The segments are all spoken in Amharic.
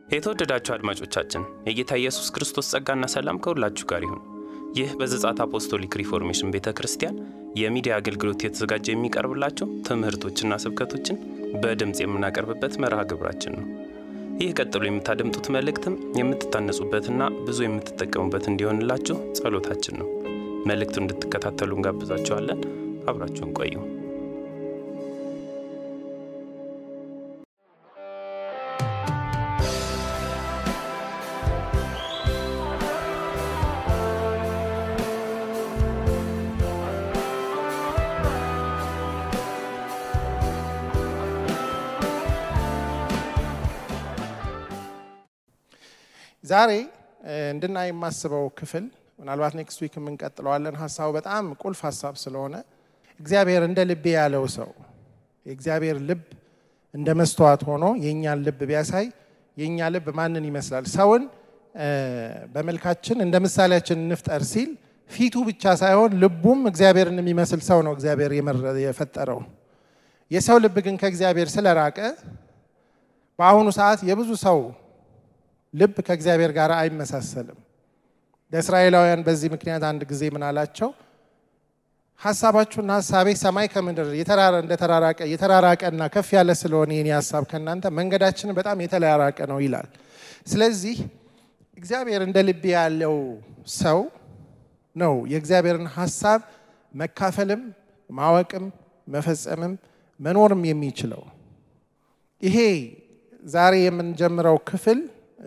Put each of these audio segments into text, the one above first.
የተወደዳችሁ አድማጮቻችን የጌታ ኢየሱስ ክርስቶስ ጸጋና ሰላም ከሁላችሁ ጋር ይሁን። ይህ በዘጻት አፖስቶሊክ ሪፎርሜሽን ቤተ ክርስቲያን የሚዲያ አገልግሎት የተዘጋጀ የሚቀርብላቸው ትምህርቶችና ስብከቶችን በድምፅ የምናቀርብበት መርሃ ግብራችን ነው። ይህ ቀጥሎ የምታደምጡት መልእክትም የምትታነጹበትና ብዙ የምትጠቀሙበት እንዲሆንላችሁ ጸሎታችን ነው። መልእክቱን እንድትከታተሉ እንጋብዛችኋለን። አብራችሁን ቆዩ። ዛሬ እንድናይ የማስበው ክፍል ምናልባት ኔክስት ዊክ የምንቀጥለዋለን። ሀሳቡ በጣም ቁልፍ ሀሳብ ስለሆነ እግዚአብሔር እንደ ልቤ ያለው ሰው የእግዚአብሔር ልብ እንደ መስተዋት ሆኖ የእኛን ልብ ቢያሳይ የእኛ ልብ ማንን ይመስላል? ሰውን በመልካችን እንደ ምሳሌያችን እንፍጠር ሲል ፊቱ ብቻ ሳይሆን ልቡም እግዚአብሔርን የሚመስል ሰው ነው እግዚአብሔር የፈጠረው። የሰው ልብ ግን ከእግዚአብሔር ስለራቀ በአሁኑ ሰዓት የብዙ ሰው ልብ ከእግዚአብሔር ጋር አይመሳሰልም። ለእስራኤላውያን በዚህ ምክንያት አንድ ጊዜ ምን አላቸው? ሀሳባችሁና ሀሳቤ ሰማይ ከምድር እንደተራራቀ የተራራቀና ከፍ ያለ ስለሆነ የኔ ሀሳብ ከእናንተ መንገዳችን በጣም የተራራቀ ነው ይላል። ስለዚህ እግዚአብሔር እንደ ልቤ ያለው ሰው ነው የእግዚአብሔርን ሀሳብ መካፈልም ማወቅም መፈጸምም መኖርም የሚችለው። ይሄ ዛሬ የምንጀምረው ክፍል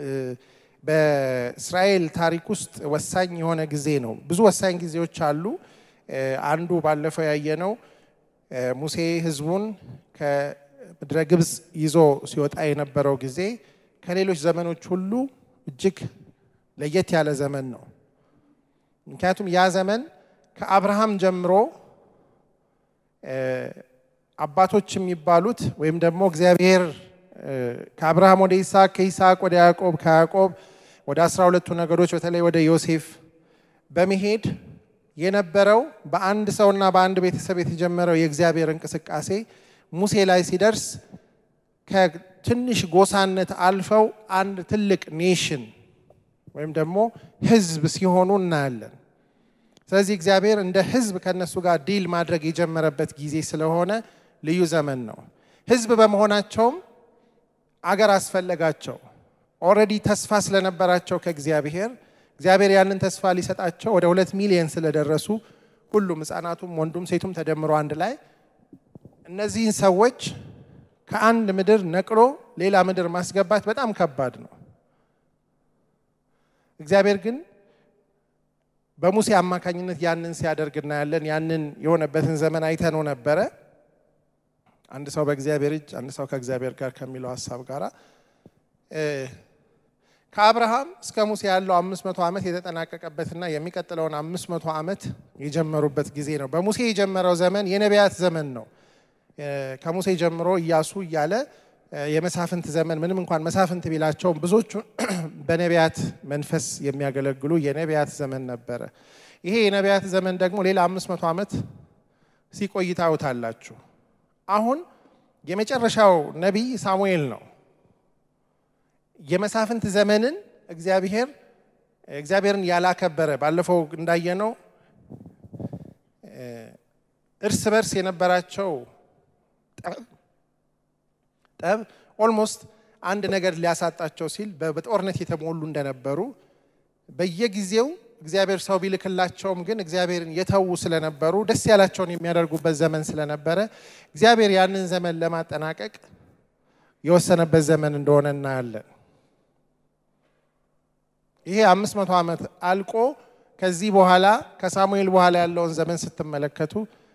በእስራኤል ታሪክ ውስጥ ወሳኝ የሆነ ጊዜ ነው። ብዙ ወሳኝ ጊዜዎች አሉ። አንዱ ባለፈው ያየነው ሙሴ ሕዝቡን ከምድረ ግብፅ ይዞ ሲወጣ የነበረው ጊዜ ከሌሎች ዘመኖች ሁሉ እጅግ ለየት ያለ ዘመን ነው። ምክንያቱም ያ ዘመን ከአብርሃም ጀምሮ አባቶች የሚባሉት ወይም ደግሞ እግዚአብሔር ከአብርሃም ወደ ይስሐቅ ከይስሐቅ ወደ ያዕቆብ ከያዕቆብ ወደ አስራ ሁለቱ ነገዶች በተለይ ወደ ዮሴፍ በመሄድ የነበረው በአንድ ሰውና በአንድ ቤተሰብ የተጀመረው የእግዚአብሔር እንቅስቃሴ ሙሴ ላይ ሲደርስ ከትንሽ ጎሳነት አልፈው አንድ ትልቅ ኔሽን ወይም ደግሞ ህዝብ ሲሆኑ እናያለን። ስለዚህ እግዚአብሔር እንደ ህዝብ ከእነሱ ጋር ዲል ማድረግ የጀመረበት ጊዜ ስለሆነ ልዩ ዘመን ነው። ህዝብ በመሆናቸውም አገር አስፈለጋቸው። ኦልሬዲ ተስፋ ስለነበራቸው ከእግዚአብሔር እግዚአብሔር ያንን ተስፋ ሊሰጣቸው ወደ ሁለት ሚሊየን ስለደረሱ ሁሉም ህፃናቱም ወንዱም ሴቱም ተደምሮ አንድ ላይ እነዚህን ሰዎች ከአንድ ምድር ነቅሎ ሌላ ምድር ማስገባት በጣም ከባድ ነው። እግዚአብሔር ግን በሙሴ አማካኝነት ያንን ሲያደርግ እናያለን። ያንን የሆነበትን ዘመን አይተነው ነበረ። አንድ ሰው በእግዚአብሔር እጅ አንድ ሰው ከእግዚአብሔር ጋር ከሚለው ሀሳብ ጋር ከአብርሃም እስከ ሙሴ ያለው አምስት መቶ ዓመት የተጠናቀቀበትና የሚቀጥለውን አምስት መቶ ዓመት የጀመሩበት ጊዜ ነው። በሙሴ የጀመረው ዘመን የነቢያት ዘመን ነው። ከሙሴ ጀምሮ እያሱ እያለ የመሳፍንት ዘመን ምንም እንኳን መሳፍንት ቢላቸውም ብዙዎቹ በነቢያት መንፈስ የሚያገለግሉ የነቢያት ዘመን ነበረ። ይሄ የነቢያት ዘመን ደግሞ ሌላ አምስት መቶ ዓመት ሲቆይ ታዩታላችሁ። አሁን የመጨረሻው ነቢይ ሳሙኤል ነው። የመሳፍንት ዘመንን እግዚአብሔር እግዚአብሔርን ያላከበረ ባለፈው እንዳየነው እርስ በርስ የነበራቸው ጠብ ኦልሞስት አንድ ነገር ሊያሳጣቸው ሲል በጦርነት የተሞሉ እንደነበሩ በየጊዜው እግዚአብሔር ሰው ቢልክላቸውም ግን እግዚአብሔርን የተዉ ስለነበሩ ደስ ያላቸውን የሚያደርጉበት ዘመን ስለነበረ እግዚአብሔር ያንን ዘመን ለማጠናቀቅ የወሰነበት ዘመን እንደሆነ እናያለን። ይሄ አምስት መቶ ዓመት አልቆ ከዚህ በኋላ ከሳሙኤል በኋላ ያለውን ዘመን ስትመለከቱ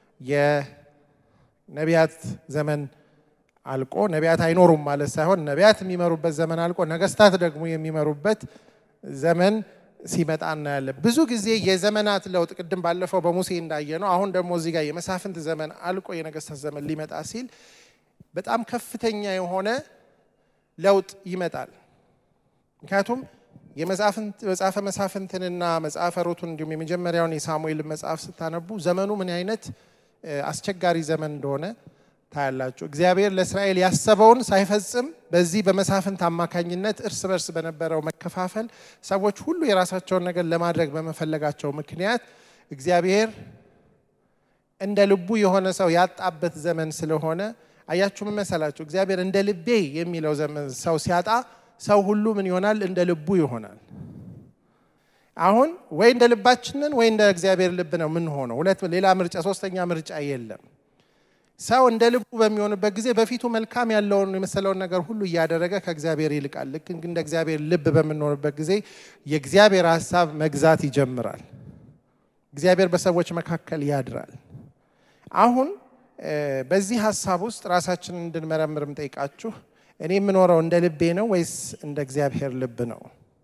የነቢያት ዘመን አልቆ ነቢያት አይኖሩም ማለት ሳይሆን ነቢያት የሚመሩበት ዘመን አልቆ ነገስታት ደግሞ የሚመሩበት ዘመን ሲመጣ እናያለን። ብዙ ጊዜ የዘመናት ለውጥ ቅድም ባለፈው በሙሴ እንዳየ ነው። አሁን ደግሞ እዚህ ጋር የመሳፍንት ዘመን አልቆ የነገስታት ዘመን ሊመጣ ሲል በጣም ከፍተኛ የሆነ ለውጥ ይመጣል። ምክንያቱም የመጽሐፈ መሳፍንትንና መጽሐፈ ሩቱን እንዲሁም የመጀመሪያውን የሳሙኤል መጽሐፍ ስታነቡ ዘመኑ ምን አይነት አስቸጋሪ ዘመን እንደሆነ ታያላችሁ። እግዚአብሔር ለእስራኤል ያሰበውን ሳይፈጽም በዚህ በመሳፍንት አማካኝነት እርስ በርስ በነበረው መከፋፈል ሰዎች ሁሉ የራሳቸውን ነገር ለማድረግ በመፈለጋቸው ምክንያት እግዚአብሔር እንደ ልቡ የሆነ ሰው ያጣበት ዘመን ስለሆነ አያችሁ፣ ምን መሰላችሁ? እግዚአብሔር እንደ ልቤ የሚለው ዘመን ሰው ሲያጣ ሰው ሁሉ ምን ይሆናል? እንደ ልቡ ይሆናል። አሁን ወይ እንደ ልባችንን ወይ እንደ እግዚአብሔር ልብ ነው የምንሆነው። ሁለት ሌላ ምርጫ፣ ሶስተኛ ምርጫ የለም። ሰው እንደ ልቡ በሚሆንበት ጊዜ በፊቱ መልካም ያለውን የመሰለውን ነገር ሁሉ እያደረገ ከእግዚአብሔር ይልቃል። ልክ እንደ እግዚአብሔር ልብ በምንሆንበት ጊዜ የእግዚአብሔር ሀሳብ መግዛት ይጀምራል። እግዚአብሔር በሰዎች መካከል ያድራል። አሁን በዚህ ሀሳብ ውስጥ ራሳችንን እንድንመረምር ጠይቃችሁ እኔ የምኖረው እንደ ልቤ ነው ወይስ እንደ እግዚአብሔር ልብ ነው?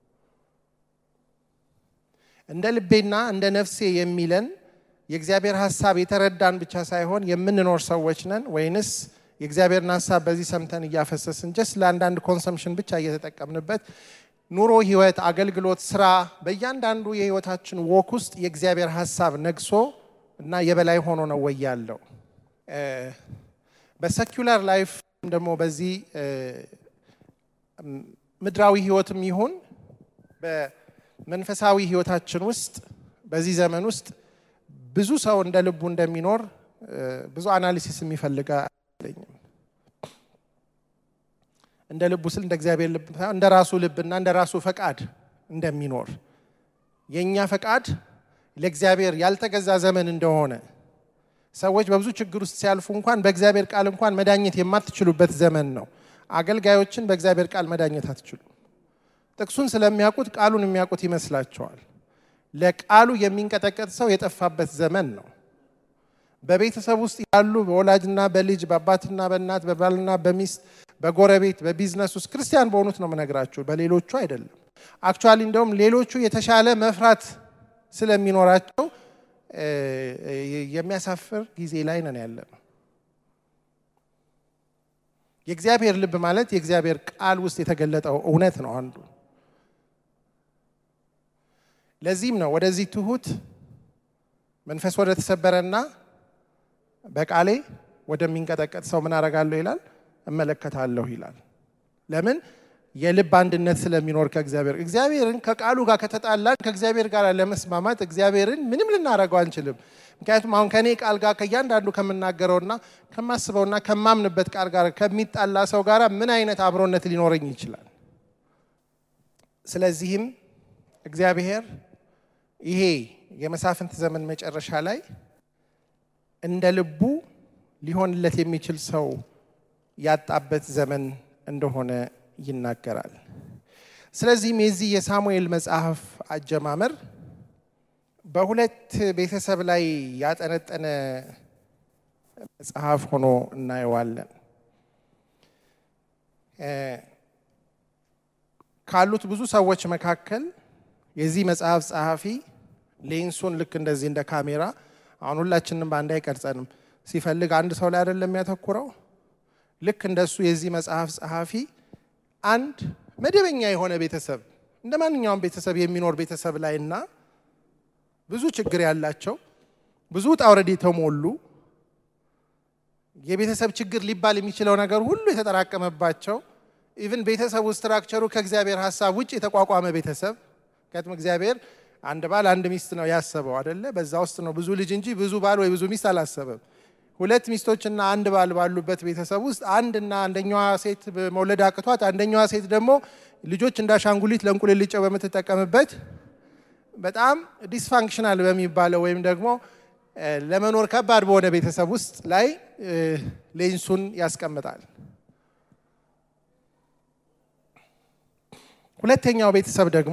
እንደ ልቤና እንደ ነፍሴ የሚለን የእግዚአብሔር ሀሳብ የተረዳን ብቻ ሳይሆን የምንኖር ሰዎች ነን ወይንስ የእግዚአብሔርን ሀሳብ በዚህ ሰምተን እያፈሰስን ጀስ ለአንዳንድ ኮንሰምሽን ብቻ እየተጠቀምንበት ኑሮ፣ ህይወት፣ አገልግሎት፣ ስራ በእያንዳንዱ የህይወታችን ወክ ውስጥ የእግዚአብሔር ሀሳብ ነግሶ እና የበላይ ሆኖ ነው ወይ ያለው? በሰኪላር ላይፍ ደግሞ በዚህ ምድራዊ ህይወትም ይሁን በመንፈሳዊ ህይወታችን ውስጥ በዚህ ዘመን ውስጥ ብዙ ሰው እንደ ልቡ እንደሚኖር ብዙ አናሊሲስ የሚፈልግ አይለኝም። እንደ ልቡ ስል እንደ እግዚአብሔር ልብ ሳይሆን እንደ ራሱ ልብና እንደ ራሱ ፈቃድ እንደሚኖር የእኛ ፈቃድ ለእግዚአብሔር ያልተገዛ ዘመን እንደሆነ ሰዎች በብዙ ችግር ውስጥ ሲያልፉ እንኳን በእግዚአብሔር ቃል እንኳን መዳኘት የማትችሉበት ዘመን ነው። አገልጋዮችን በእግዚአብሔር ቃል መዳኘት አትችሉም። ጥቅሱን ስለሚያውቁት ቃሉን የሚያውቁት ይመስላቸዋል። ለቃሉ የሚንቀጠቀጥ ሰው የጠፋበት ዘመን ነው። በቤተሰብ ውስጥ ያሉ በወላጅና በልጅ በአባትና በእናት በባልና በሚስት በጎረቤት በቢዝነስ ውስጥ ክርስቲያን በሆኑት ነው የምነግራችሁ፣ በሌሎቹ አይደለም። አክቹዋሊ እንደውም ሌሎቹ የተሻለ መፍራት ስለሚኖራቸው የሚያሳፍር ጊዜ ላይ ነን ያለ ነው። የእግዚአብሔር ልብ ማለት የእግዚአብሔር ቃል ውስጥ የተገለጠው እውነት ነው አንዱ። ለዚህም ነው ወደዚህ ትሁት መንፈስ ወደ ተሰበረና በቃሌ ወደሚንቀጠቀጥ ሰው ምን አደርጋለሁ ይላል፣ እመለከታለሁ ይላል። ለምን? የልብ አንድነት ስለሚኖር ከእግዚአብሔር እግዚአብሔርን ከቃሉ ጋር ከተጣላን ከእግዚአብሔር ጋር ለመስማማት እግዚአብሔርን ምንም ልናደርገው አንችልም። ምክንያቱም አሁን ከእኔ ቃል ጋር ከእያንዳንዱ ከምናገረውና ከማስበውና ከማምንበት ቃል ጋር ከሚጣላ ሰው ጋር ምን አይነት አብሮነት ሊኖረኝ ይችላል? ስለዚህም እግዚአብሔር ይሄ የመሳፍንት ዘመን መጨረሻ ላይ እንደ ልቡ ሊሆንለት የሚችል ሰው ያጣበት ዘመን እንደሆነ ይናገራል። ስለዚህም የዚህ የሳሙኤል መጽሐፍ አጀማመር በሁለት ቤተሰብ ላይ ያጠነጠነ መጽሐፍ ሆኖ እናየዋለን። ካሉት ብዙ ሰዎች መካከል የዚህ መጽሐፍ ጸሐፊ ሌንሱን ልክ እንደዚህ እንደ ካሜራ አሁን ሁላችንም በአንድ አይቀርጸንም። ሲፈልግ አንድ ሰው ላይ አይደለም የሚያተኩረው። ልክ እንደሱ የዚህ መጽሐፍ ጸሐፊ አንድ መደበኛ የሆነ ቤተሰብ እንደ ማንኛውም ቤተሰብ የሚኖር ቤተሰብ ላይ እና ብዙ ችግር ያላቸው ብዙ ውጣ ውረድ የተሞሉ የቤተሰብ ችግር ሊባል የሚችለው ነገር ሁሉ የተጠራቀመባቸው ኢቭን ቤተሰቡ ስትራክቸሩ ከእግዚአብሔር ሀሳብ ውጭ የተቋቋመ ቤተሰብ ምክንያቱም እግዚአብሔር አንድ ባል አንድ ሚስት ነው ያሰበው አደለ? በዛ ውስጥ ነው ብዙ ልጅ እንጂ ብዙ ባል ወይ ብዙ ሚስት አላሰበም። ሁለት ሚስቶችና አንድ ባል ባሉበት ቤተሰብ ውስጥ አንድና አንደኛዋ ሴት መውለድ አቅቷት አንደኛዋ ሴት ደግሞ ልጆች እንደ አሻንጉሊት ለእንቁልልጫው በምትጠቀምበት በጣም ዲስፋንክሽናል በሚባለው ወይም ደግሞ ለመኖር ከባድ በሆነ ቤተሰብ ውስጥ ላይ ሌንሱን ያስቀምጣል። ሁለተኛው ቤተሰብ ደግሞ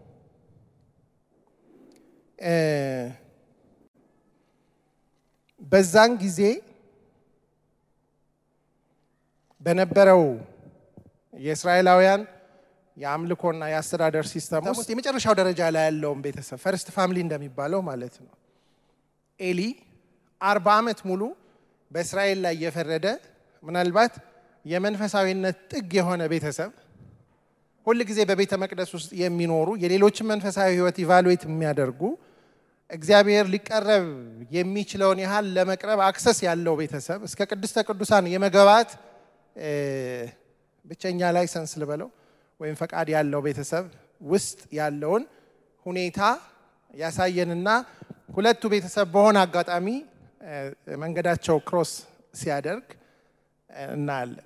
በዛን ጊዜ በነበረው የእስራኤላውያን የአምልኮና የአስተዳደር ሲስተም ውስጥ የመጨረሻው ደረጃ ላይ ያለውን ቤተሰብ ፈርስት ፋሚሊ እንደሚባለው ማለት ነው። ኤሊ አርባ ዓመት ሙሉ በእስራኤል ላይ የፈረደ ምናልባት የመንፈሳዊነት ጥግ የሆነ ቤተሰብ ሁል ጊዜ በቤተ መቅደስ ውስጥ የሚኖሩ የሌሎችን መንፈሳዊ ሕይወት ኢቫሉዌት የሚያደርጉ እግዚአብሔር ሊቀረብ የሚችለውን ያህል ለመቅረብ አክሰስ ያለው ቤተሰብ እስከ ቅድስተ ቅዱሳን የመገባት ብቸኛ ላይሰንስ ልበለው ወይም ፈቃድ ያለው ቤተሰብ ውስጥ ያለውን ሁኔታ ያሳየንና ሁለቱ ቤተሰብ በሆነ አጋጣሚ መንገዳቸው ክሮስ ሲያደርግ እናያለን።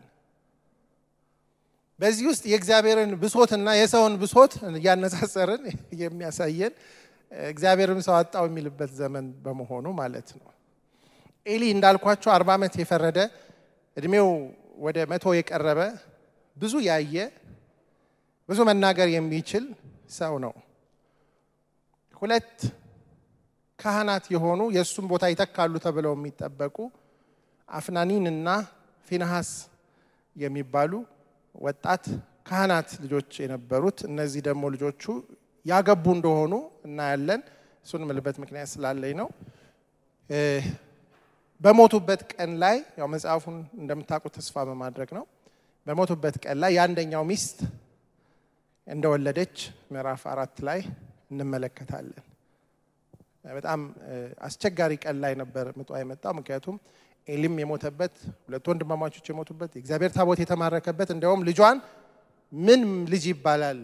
በዚህ ውስጥ የእግዚአብሔርን ብሶትና የሰውን ብሶት እያነጻጸርን የሚያሳየን እግዚአብሔርም ሰው አጣው የሚልበት ዘመን በመሆኑ ማለት ነው። ኤሊ እንዳልኳቸው አርባ ዓመት የፈረደ እድሜው ወደ መቶ የቀረበ ብዙ ያየ ብዙ መናገር የሚችል ሰው ነው። ሁለት ካህናት የሆኑ የእሱም ቦታ ይተካሉ ተብለው የሚጠበቁ አፍናኒን እና ፊንሃስ የሚባሉ ወጣት ካህናት ልጆች የነበሩት እነዚህ ደግሞ ልጆቹ ያገቡ እንደሆኑ እናያለን። እሱን ምልበት ምክንያት ስላለኝ ነው። በሞቱበት ቀን ላይ ያው መጽሐፉን እንደምታውቁት ተስፋ በማድረግ ነው። በሞቱበት ቀን ላይ የአንደኛው ሚስት እንደወለደች ምዕራፍ አራት ላይ እንመለከታለን። በጣም አስቸጋሪ ቀን ላይ ነበር ምጧ የመጣው። ምክንያቱም ኤሊም የሞተበት ሁለቱ ወንድማማቾች የሞቱበት የእግዚአብሔር ታቦት የተማረከበት እንዲያውም ልጇን ምን ልጅ ይባላል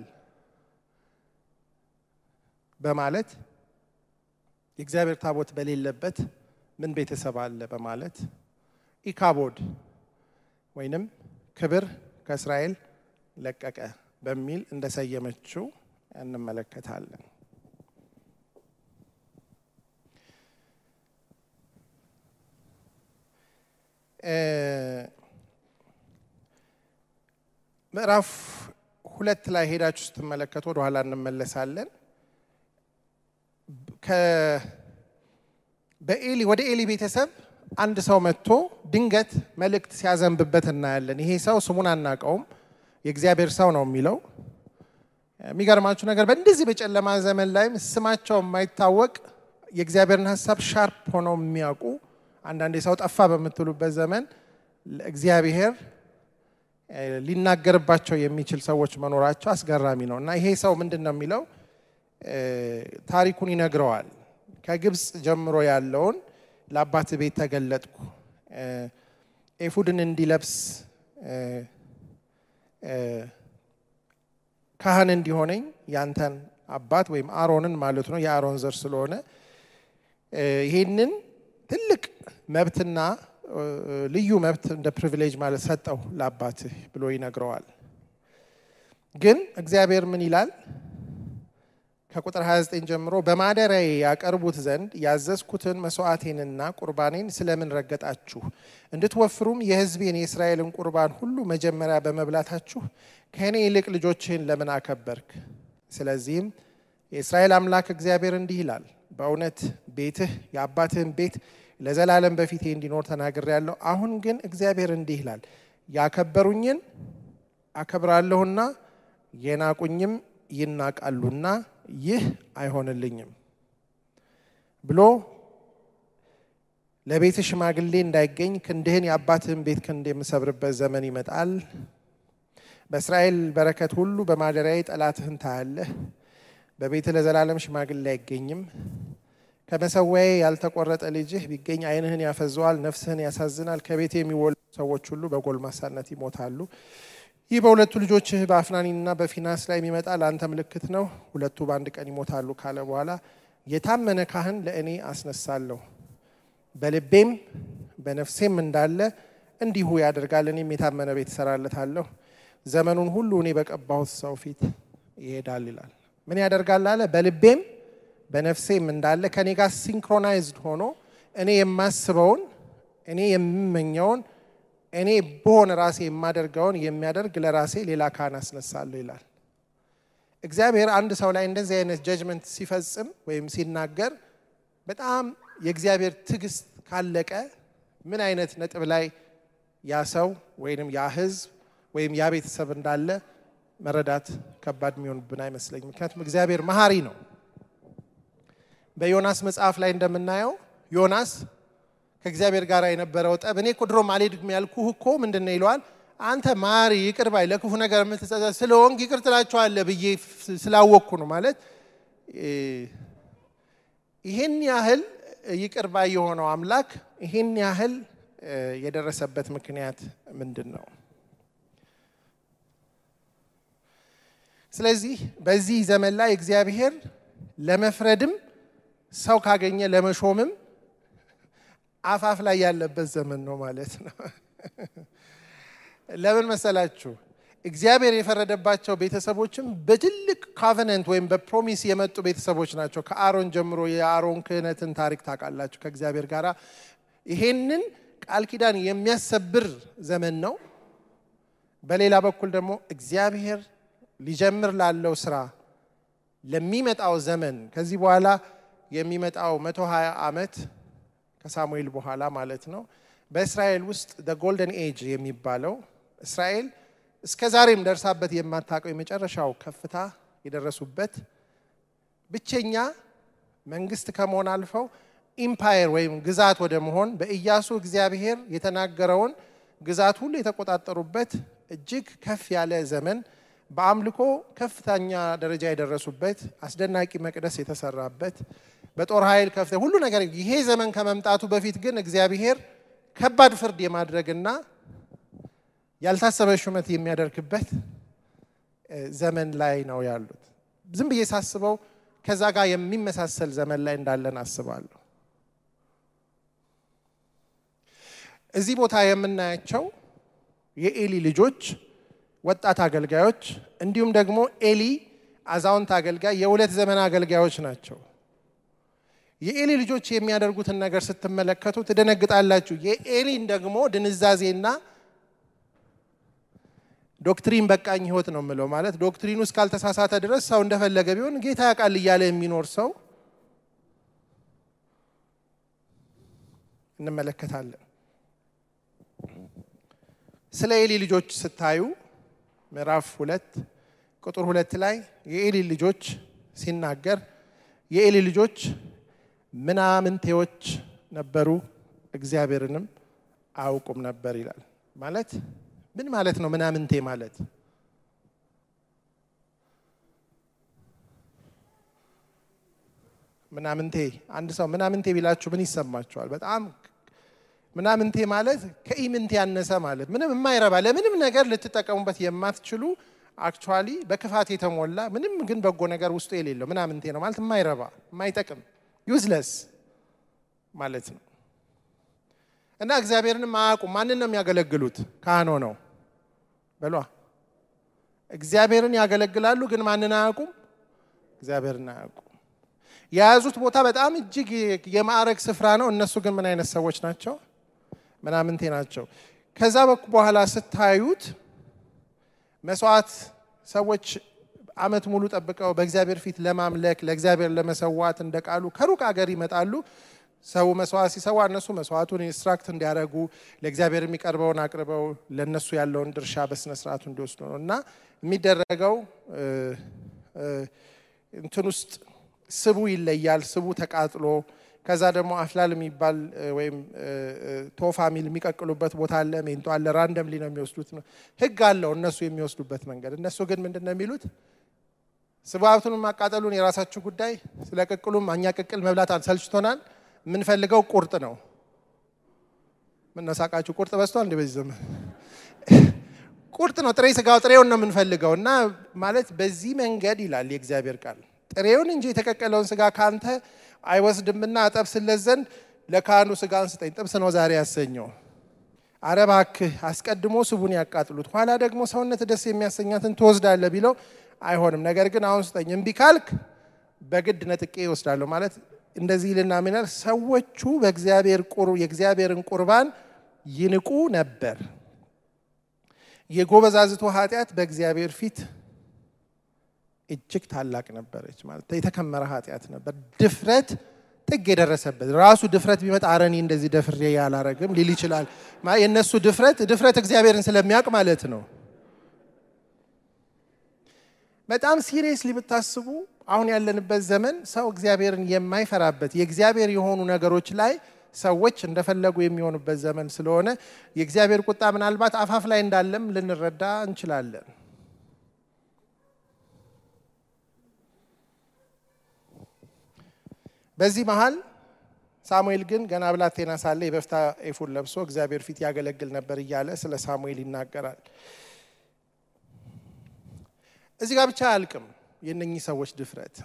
በማለት የእግዚአብሔር ታቦት በሌለበት ምን ቤተሰብ አለ በማለት ኢካቦድ ወይንም ክብር ከእስራኤል ለቀቀ በሚል እንደሰየመችው እንመለከታለን። ምዕራፍ ሁለት ላይ ሄዳችሁ ስትመለከቱ ወደኋላ እንመለሳለን። በኤሊ ወደ ኤሊ ቤተሰብ አንድ ሰው መጥቶ ድንገት መልእክት ሲያዘንብበት እናያለን። ይሄ ሰው ስሙን አናውቀውም፣ የእግዚአብሔር ሰው ነው የሚለው። የሚገርማችሁ ነገር በእንደዚህ በጨለማ ዘመን ላይም ስማቸው የማይታወቅ የእግዚአብሔርን ሀሳብ ሻርፕ ሆነው የሚያውቁ አንዳንድ ሰው ጠፋ በምትሉበት ዘመን እግዚአብሔር ሊናገርባቸው የሚችል ሰዎች መኖራቸው አስገራሚ ነው እና ይሄ ሰው ምንድን ነው የሚለው ታሪኩን ይነግረዋል። ከግብፅ ጀምሮ ያለውን ለአባት ቤት ተገለጥኩ፣ ኤፉድን እንዲለብስ ካህን እንዲሆነኝ ያንተን አባት ወይም አሮንን ማለት ነው የአሮን ዘር ስለሆነ ይሄንን ትልቅ መብትና ልዩ መብት እንደ ፕሪቪሌጅ ማለት ሰጠው ለአባትህ ብሎ ይነግረዋል። ግን እግዚአብሔር ምን ይላል? ከቁጥር 29 ጀምሮ በማደሪያዬ ያቀርቡት ዘንድ ያዘዝኩትን መስዋዕቴንና ቁርባኔን ስለምን ረገጣችሁ? እንድትወፍሩም የሕዝቤን የእስራኤልን ቁርባን ሁሉ መጀመሪያ በመብላታችሁ ከእኔ ይልቅ ልጆችህን ለምን አከበርክ? ስለዚህም የእስራኤል አምላክ እግዚአብሔር እንዲህ ይላል፣ በእውነት ቤትህ የአባትህን ቤት ለዘላለም በፊቴ እንዲኖር ተናግሬያለሁ። አሁን ግን እግዚአብሔር እንዲህ ይላል፣ ያከበሩኝን አከብራለሁና የናቁኝም ይናቃሉና ይህ አይሆንልኝም ብሎ ለቤት ሽማግሌ እንዳይገኝ ክንድህን የአባትህን ቤት ክንድ የምሰብርበት ዘመን ይመጣል። በእስራኤል በረከት ሁሉ በማደሪያዬ ጠላትህን ታያለህ። በቤት ለዘላለም ሽማግሌ አይገኝም። ከመሰዊያዬ ያልተቆረጠ ልጅህ ቢገኝ ዓይንህን ያፈዘዋል፣ ነፍስህን ያሳዝናል። ከቤት የሚወለዱ ሰዎች ሁሉ በጎልማሳነት ይሞታሉ። ይህ በሁለቱ ልጆችህ በአፍናኒና በፊናስ ላይ የሚመጣ ለአንተ ምልክት ነው። ሁለቱ በአንድ ቀን ይሞታሉ ካለ በኋላ የታመነ ካህን ለእኔ አስነሳለሁ፣ በልቤም በነፍሴም እንዳለ እንዲሁ ያደርጋል። እኔም የታመነ ቤት እሰራለታለሁ፣ ዘመኑን ሁሉ እኔ በቀባሁት ሰው ፊት ይሄዳል ይላል። ምን ያደርጋል አለ? በልቤም በነፍሴም እንዳለ ከኔ ጋር ሲንክሮናይዝድ ሆኖ እኔ የማስበውን እኔ የምመኘውን እኔ በሆነ ራሴ የማደርገውን የሚያደርግ ለራሴ ሌላ ካህን አስነሳለሁ ይላል። እግዚአብሔር አንድ ሰው ላይ እንደዚህ አይነት ጀጅመንት ሲፈጽም ወይም ሲናገር በጣም የእግዚአብሔር ትዕግስት ካለቀ ምን አይነት ነጥብ ላይ ያ ሰው ወይም ያ ሕዝብ ወይም ያ ቤተሰብ እንዳለ መረዳት ከባድ የሚሆንብን አይመስለኝም። ምክንያቱም እግዚአብሔር መሀሪ ነው። በዮናስ መጽሐፍ ላይ እንደምናየው ዮናስ ከእግዚአብሔር ጋር የነበረው ጠብ እኔ እኮ ድሮም አልሄድም ያልኩህ እኮ ምንድን ነው ይለዋል። አንተ ማሪ ይቅር ባይ ለክፉ ነገር የምትጸጸት ስለሆንክ ይቅር ትላቸዋለህ ብዬ ስላወቅኩ ነው ማለት ይህን ያህል ይቅር ባይ የሆነው አምላክ ይህን ያህል የደረሰበት ምክንያት ምንድን ነው? ስለዚህ በዚህ ዘመን ላይ እግዚአብሔር ለመፍረድም ሰው ካገኘ ለመሾምም አፋፍ ላይ ያለበት ዘመን ነው ማለት ነው። ለምን መሰላችሁ? እግዚአብሔር የፈረደባቸው ቤተሰቦችም በትልቅ ካቨነንት ወይም በፕሮሚስ የመጡ ቤተሰቦች ናቸው። ከአሮን ጀምሮ የአሮን ክህነትን ታሪክ ታውቃላችሁ። ከእግዚአብሔር ጋር ይሄንን ቃል ኪዳን የሚያሰብር ዘመን ነው። በሌላ በኩል ደግሞ እግዚአብሔር ሊጀምር ላለው ስራ ለሚመጣው ዘመን ከዚህ በኋላ የሚመጣው መቶ ሀያ ዓመት ከሳሙኤል በኋላ ማለት ነው። በእስራኤል ውስጥ ጎልደን ኤጅ የሚባለው እስራኤል እስከ ዛሬም ደርሳበት የማታውቀው የመጨረሻው ከፍታ የደረሱበት ብቸኛ መንግስት ከመሆን አልፈው ኢምፓየር ወይም ግዛት ወደ መሆን በኢያሱ እግዚአብሔር የተናገረውን ግዛት ሁሉ የተቆጣጠሩበት እጅግ ከፍ ያለ ዘመን በአምልኮ ከፍተኛ ደረጃ የደረሱበት አስደናቂ መቅደስ የተሰራበት በጦር ኃይል ከፍተ ሁሉ ነገር ይሄ ዘመን ከመምጣቱ በፊት ግን እግዚአብሔር ከባድ ፍርድ የማድረግና ያልታሰበ ሹመት የሚያደርግበት ዘመን ላይ ነው ያሉት። ዝም ብዬ ሳስበው ከዛ ጋር የሚመሳሰል ዘመን ላይ እንዳለን አስባለሁ። እዚህ ቦታ የምናያቸው የኤሊ ልጆች ወጣት አገልጋዮች እንዲሁም ደግሞ ኤሊ አዛውንት አገልጋይ የሁለት ዘመን አገልጋዮች ናቸው። የኤሊ ልጆች የሚያደርጉትን ነገር ስትመለከቱ ትደነግጣላችሁ። የኤሊን ደግሞ ድንዛዜና ዶክትሪን በቃኝ ህይወት ነው የምለው። ማለት ዶክትሪኑ እስካልተሳሳተ ድረስ ሰው እንደፈለገ ቢሆን ጌታ ያውቃል እያለ የሚኖር ሰው እንመለከታለን። ስለ ኤሊ ልጆች ስታዩ ምዕራፍ ሁለት ቁጥር ሁለት ላይ የኤሊ ልጆች ሲናገር የኤሊ ልጆች ምናምንቴዎች ነበሩ፣ እግዚአብሔርንም አያውቁም ነበር ይላል። ማለት ምን ማለት ነው? ምናምንቴ ማለት ምናምንቴ አንድ ሰው ምናምንቴ ቢላችሁ ምን ይሰማችኋል? በጣም ምናምንቴ ማለት ከኢምንቴ ያነሰ ማለት ምንም የማይረባ ለምንም ነገር ልትጠቀሙበት የማትችሉ አክቹዋሊ በክፋት የተሞላ ምንም ግን በጎ ነገር ውስጡ የሌለው ምናምንቴ ነው ማለት የማይረባ የማይጠቅም ዩዝለስ ማለት ነው። እና እግዚአብሔርንም አያውቁም። ማንን ነው የሚያገለግሉት? ካህኖ ነው በሏ። እግዚአብሔርን ያገለግላሉ፣ ግን ማንን አያውቁም? እግዚአብሔርን አያውቁም። የያዙት ቦታ በጣም እጅግ የማዕረግ ስፍራ ነው። እነሱ ግን ምን አይነት ሰዎች ናቸው? ምናምንቴ ናቸው። ከዛ በኩ በኋላ ስታዩት መስዋዕት ሰዎች አመት ሙሉ ጠብቀው በእግዚአብሔር ፊት ለማምለክ ለእግዚአብሔር ለመሰዋት እንደ ቃሉ ከሩቅ ሀገር ይመጣሉ። ሰው መስዋዕት ሲሰዋ እነሱ መስዋዕቱን ኢንስትራክት እንዲያደርጉ ለእግዚአብሔር የሚቀርበውን አቅርበው ለእነሱ ያለውን ድርሻ በስነ ስርዓቱ እንዲወስዱ ነው እና የሚደረገው እንትን ውስጥ ስቡ ይለያል። ስቡ ተቃጥሎ ከዛ ደግሞ አፍላል የሚባል ወይም ቶፋ ሚል የሚቀቅሉበት ቦታ አለ። ሜንቶ አለ። ራንደምሊ ነው የሚወስዱት። ነው ህግ አለው እነሱ የሚወስዱበት መንገድ። እነሱ ግን ምንድን ነው የሚሉት? ስቡ ሀብቱን ማቃጠሉን የራሳችሁ ጉዳይ፣ ስለ ቅቅሉም እኛ ቅቅል መብላት ሰልችቶናል። የምንፈልገው ቁርጥ ነው። ምነሳቃችሁ ቁርጥ በዝቷል እንደ በዚህ ዘመን ቁርጥ ነው። ጥሬ ስጋው ጥሬውን ነው የምንፈልገው እና ማለት በዚህ መንገድ ይላል የእግዚአብሔር ቃል ጥሬውን እንጂ የተቀቀለውን ስጋ ካንተ አይወስድምና አጠብስለት ዘንድ ለካህኑ ስጋን ስጠኝ፣ ጥብስ ነው ዛሬ ያሰኘው። አረ እባክህ አስቀድሞ ስቡን ያቃጥሉት፣ ኋላ ደግሞ ሰውነት ደስ የሚያሰኛትን ትወስዳለህ ቢለው አይሆንም። ነገር ግን አሁን ስጠኝ፣ እምቢ ካልክ በግድ ነጥቄ ይወስዳለሁ። ማለት እንደዚህ ልና ሚናል ሰዎቹ በእግዚአብሔር የእግዚአብሔርን ቁርባን ይንቁ ነበር። የጎበዛዝቱ ኃጢአት በእግዚአብሔር ፊት እጅግ ታላቅ ነበረች። ማለት የተከመረ ኃጢአት ነበር። ድፍረት ጥግ የደረሰበት ራሱ ድፍረት ቢመጣ አረኒ እንደዚህ ደፍሬ ያላረግም ሊል ይችላል። የእነሱ ድፍረት ድፍረት እግዚአብሔርን ስለሚያውቅ ማለት ነው። በጣም ሲሪየስሊ ብታስቡ አሁን ያለንበት ዘመን ሰው እግዚአብሔርን የማይፈራበት የእግዚአብሔር የሆኑ ነገሮች ላይ ሰዎች እንደፈለጉ የሚሆኑበት ዘመን ስለሆነ የእግዚአብሔር ቁጣ ምናልባት አፋፍ ላይ እንዳለም ልንረዳ እንችላለን። በዚህ መሀል ሳሙኤል ግን ገና ብላቴና ሳለ የበፍታ ኤፉድ ለብሶ እግዚአብሔር ፊት ያገለግል ነበር እያለ ስለ ሳሙኤል ይናገራል። እዚህ ጋር ብቻ አያልቅም የእነኚህ ሰዎች ድፍረት።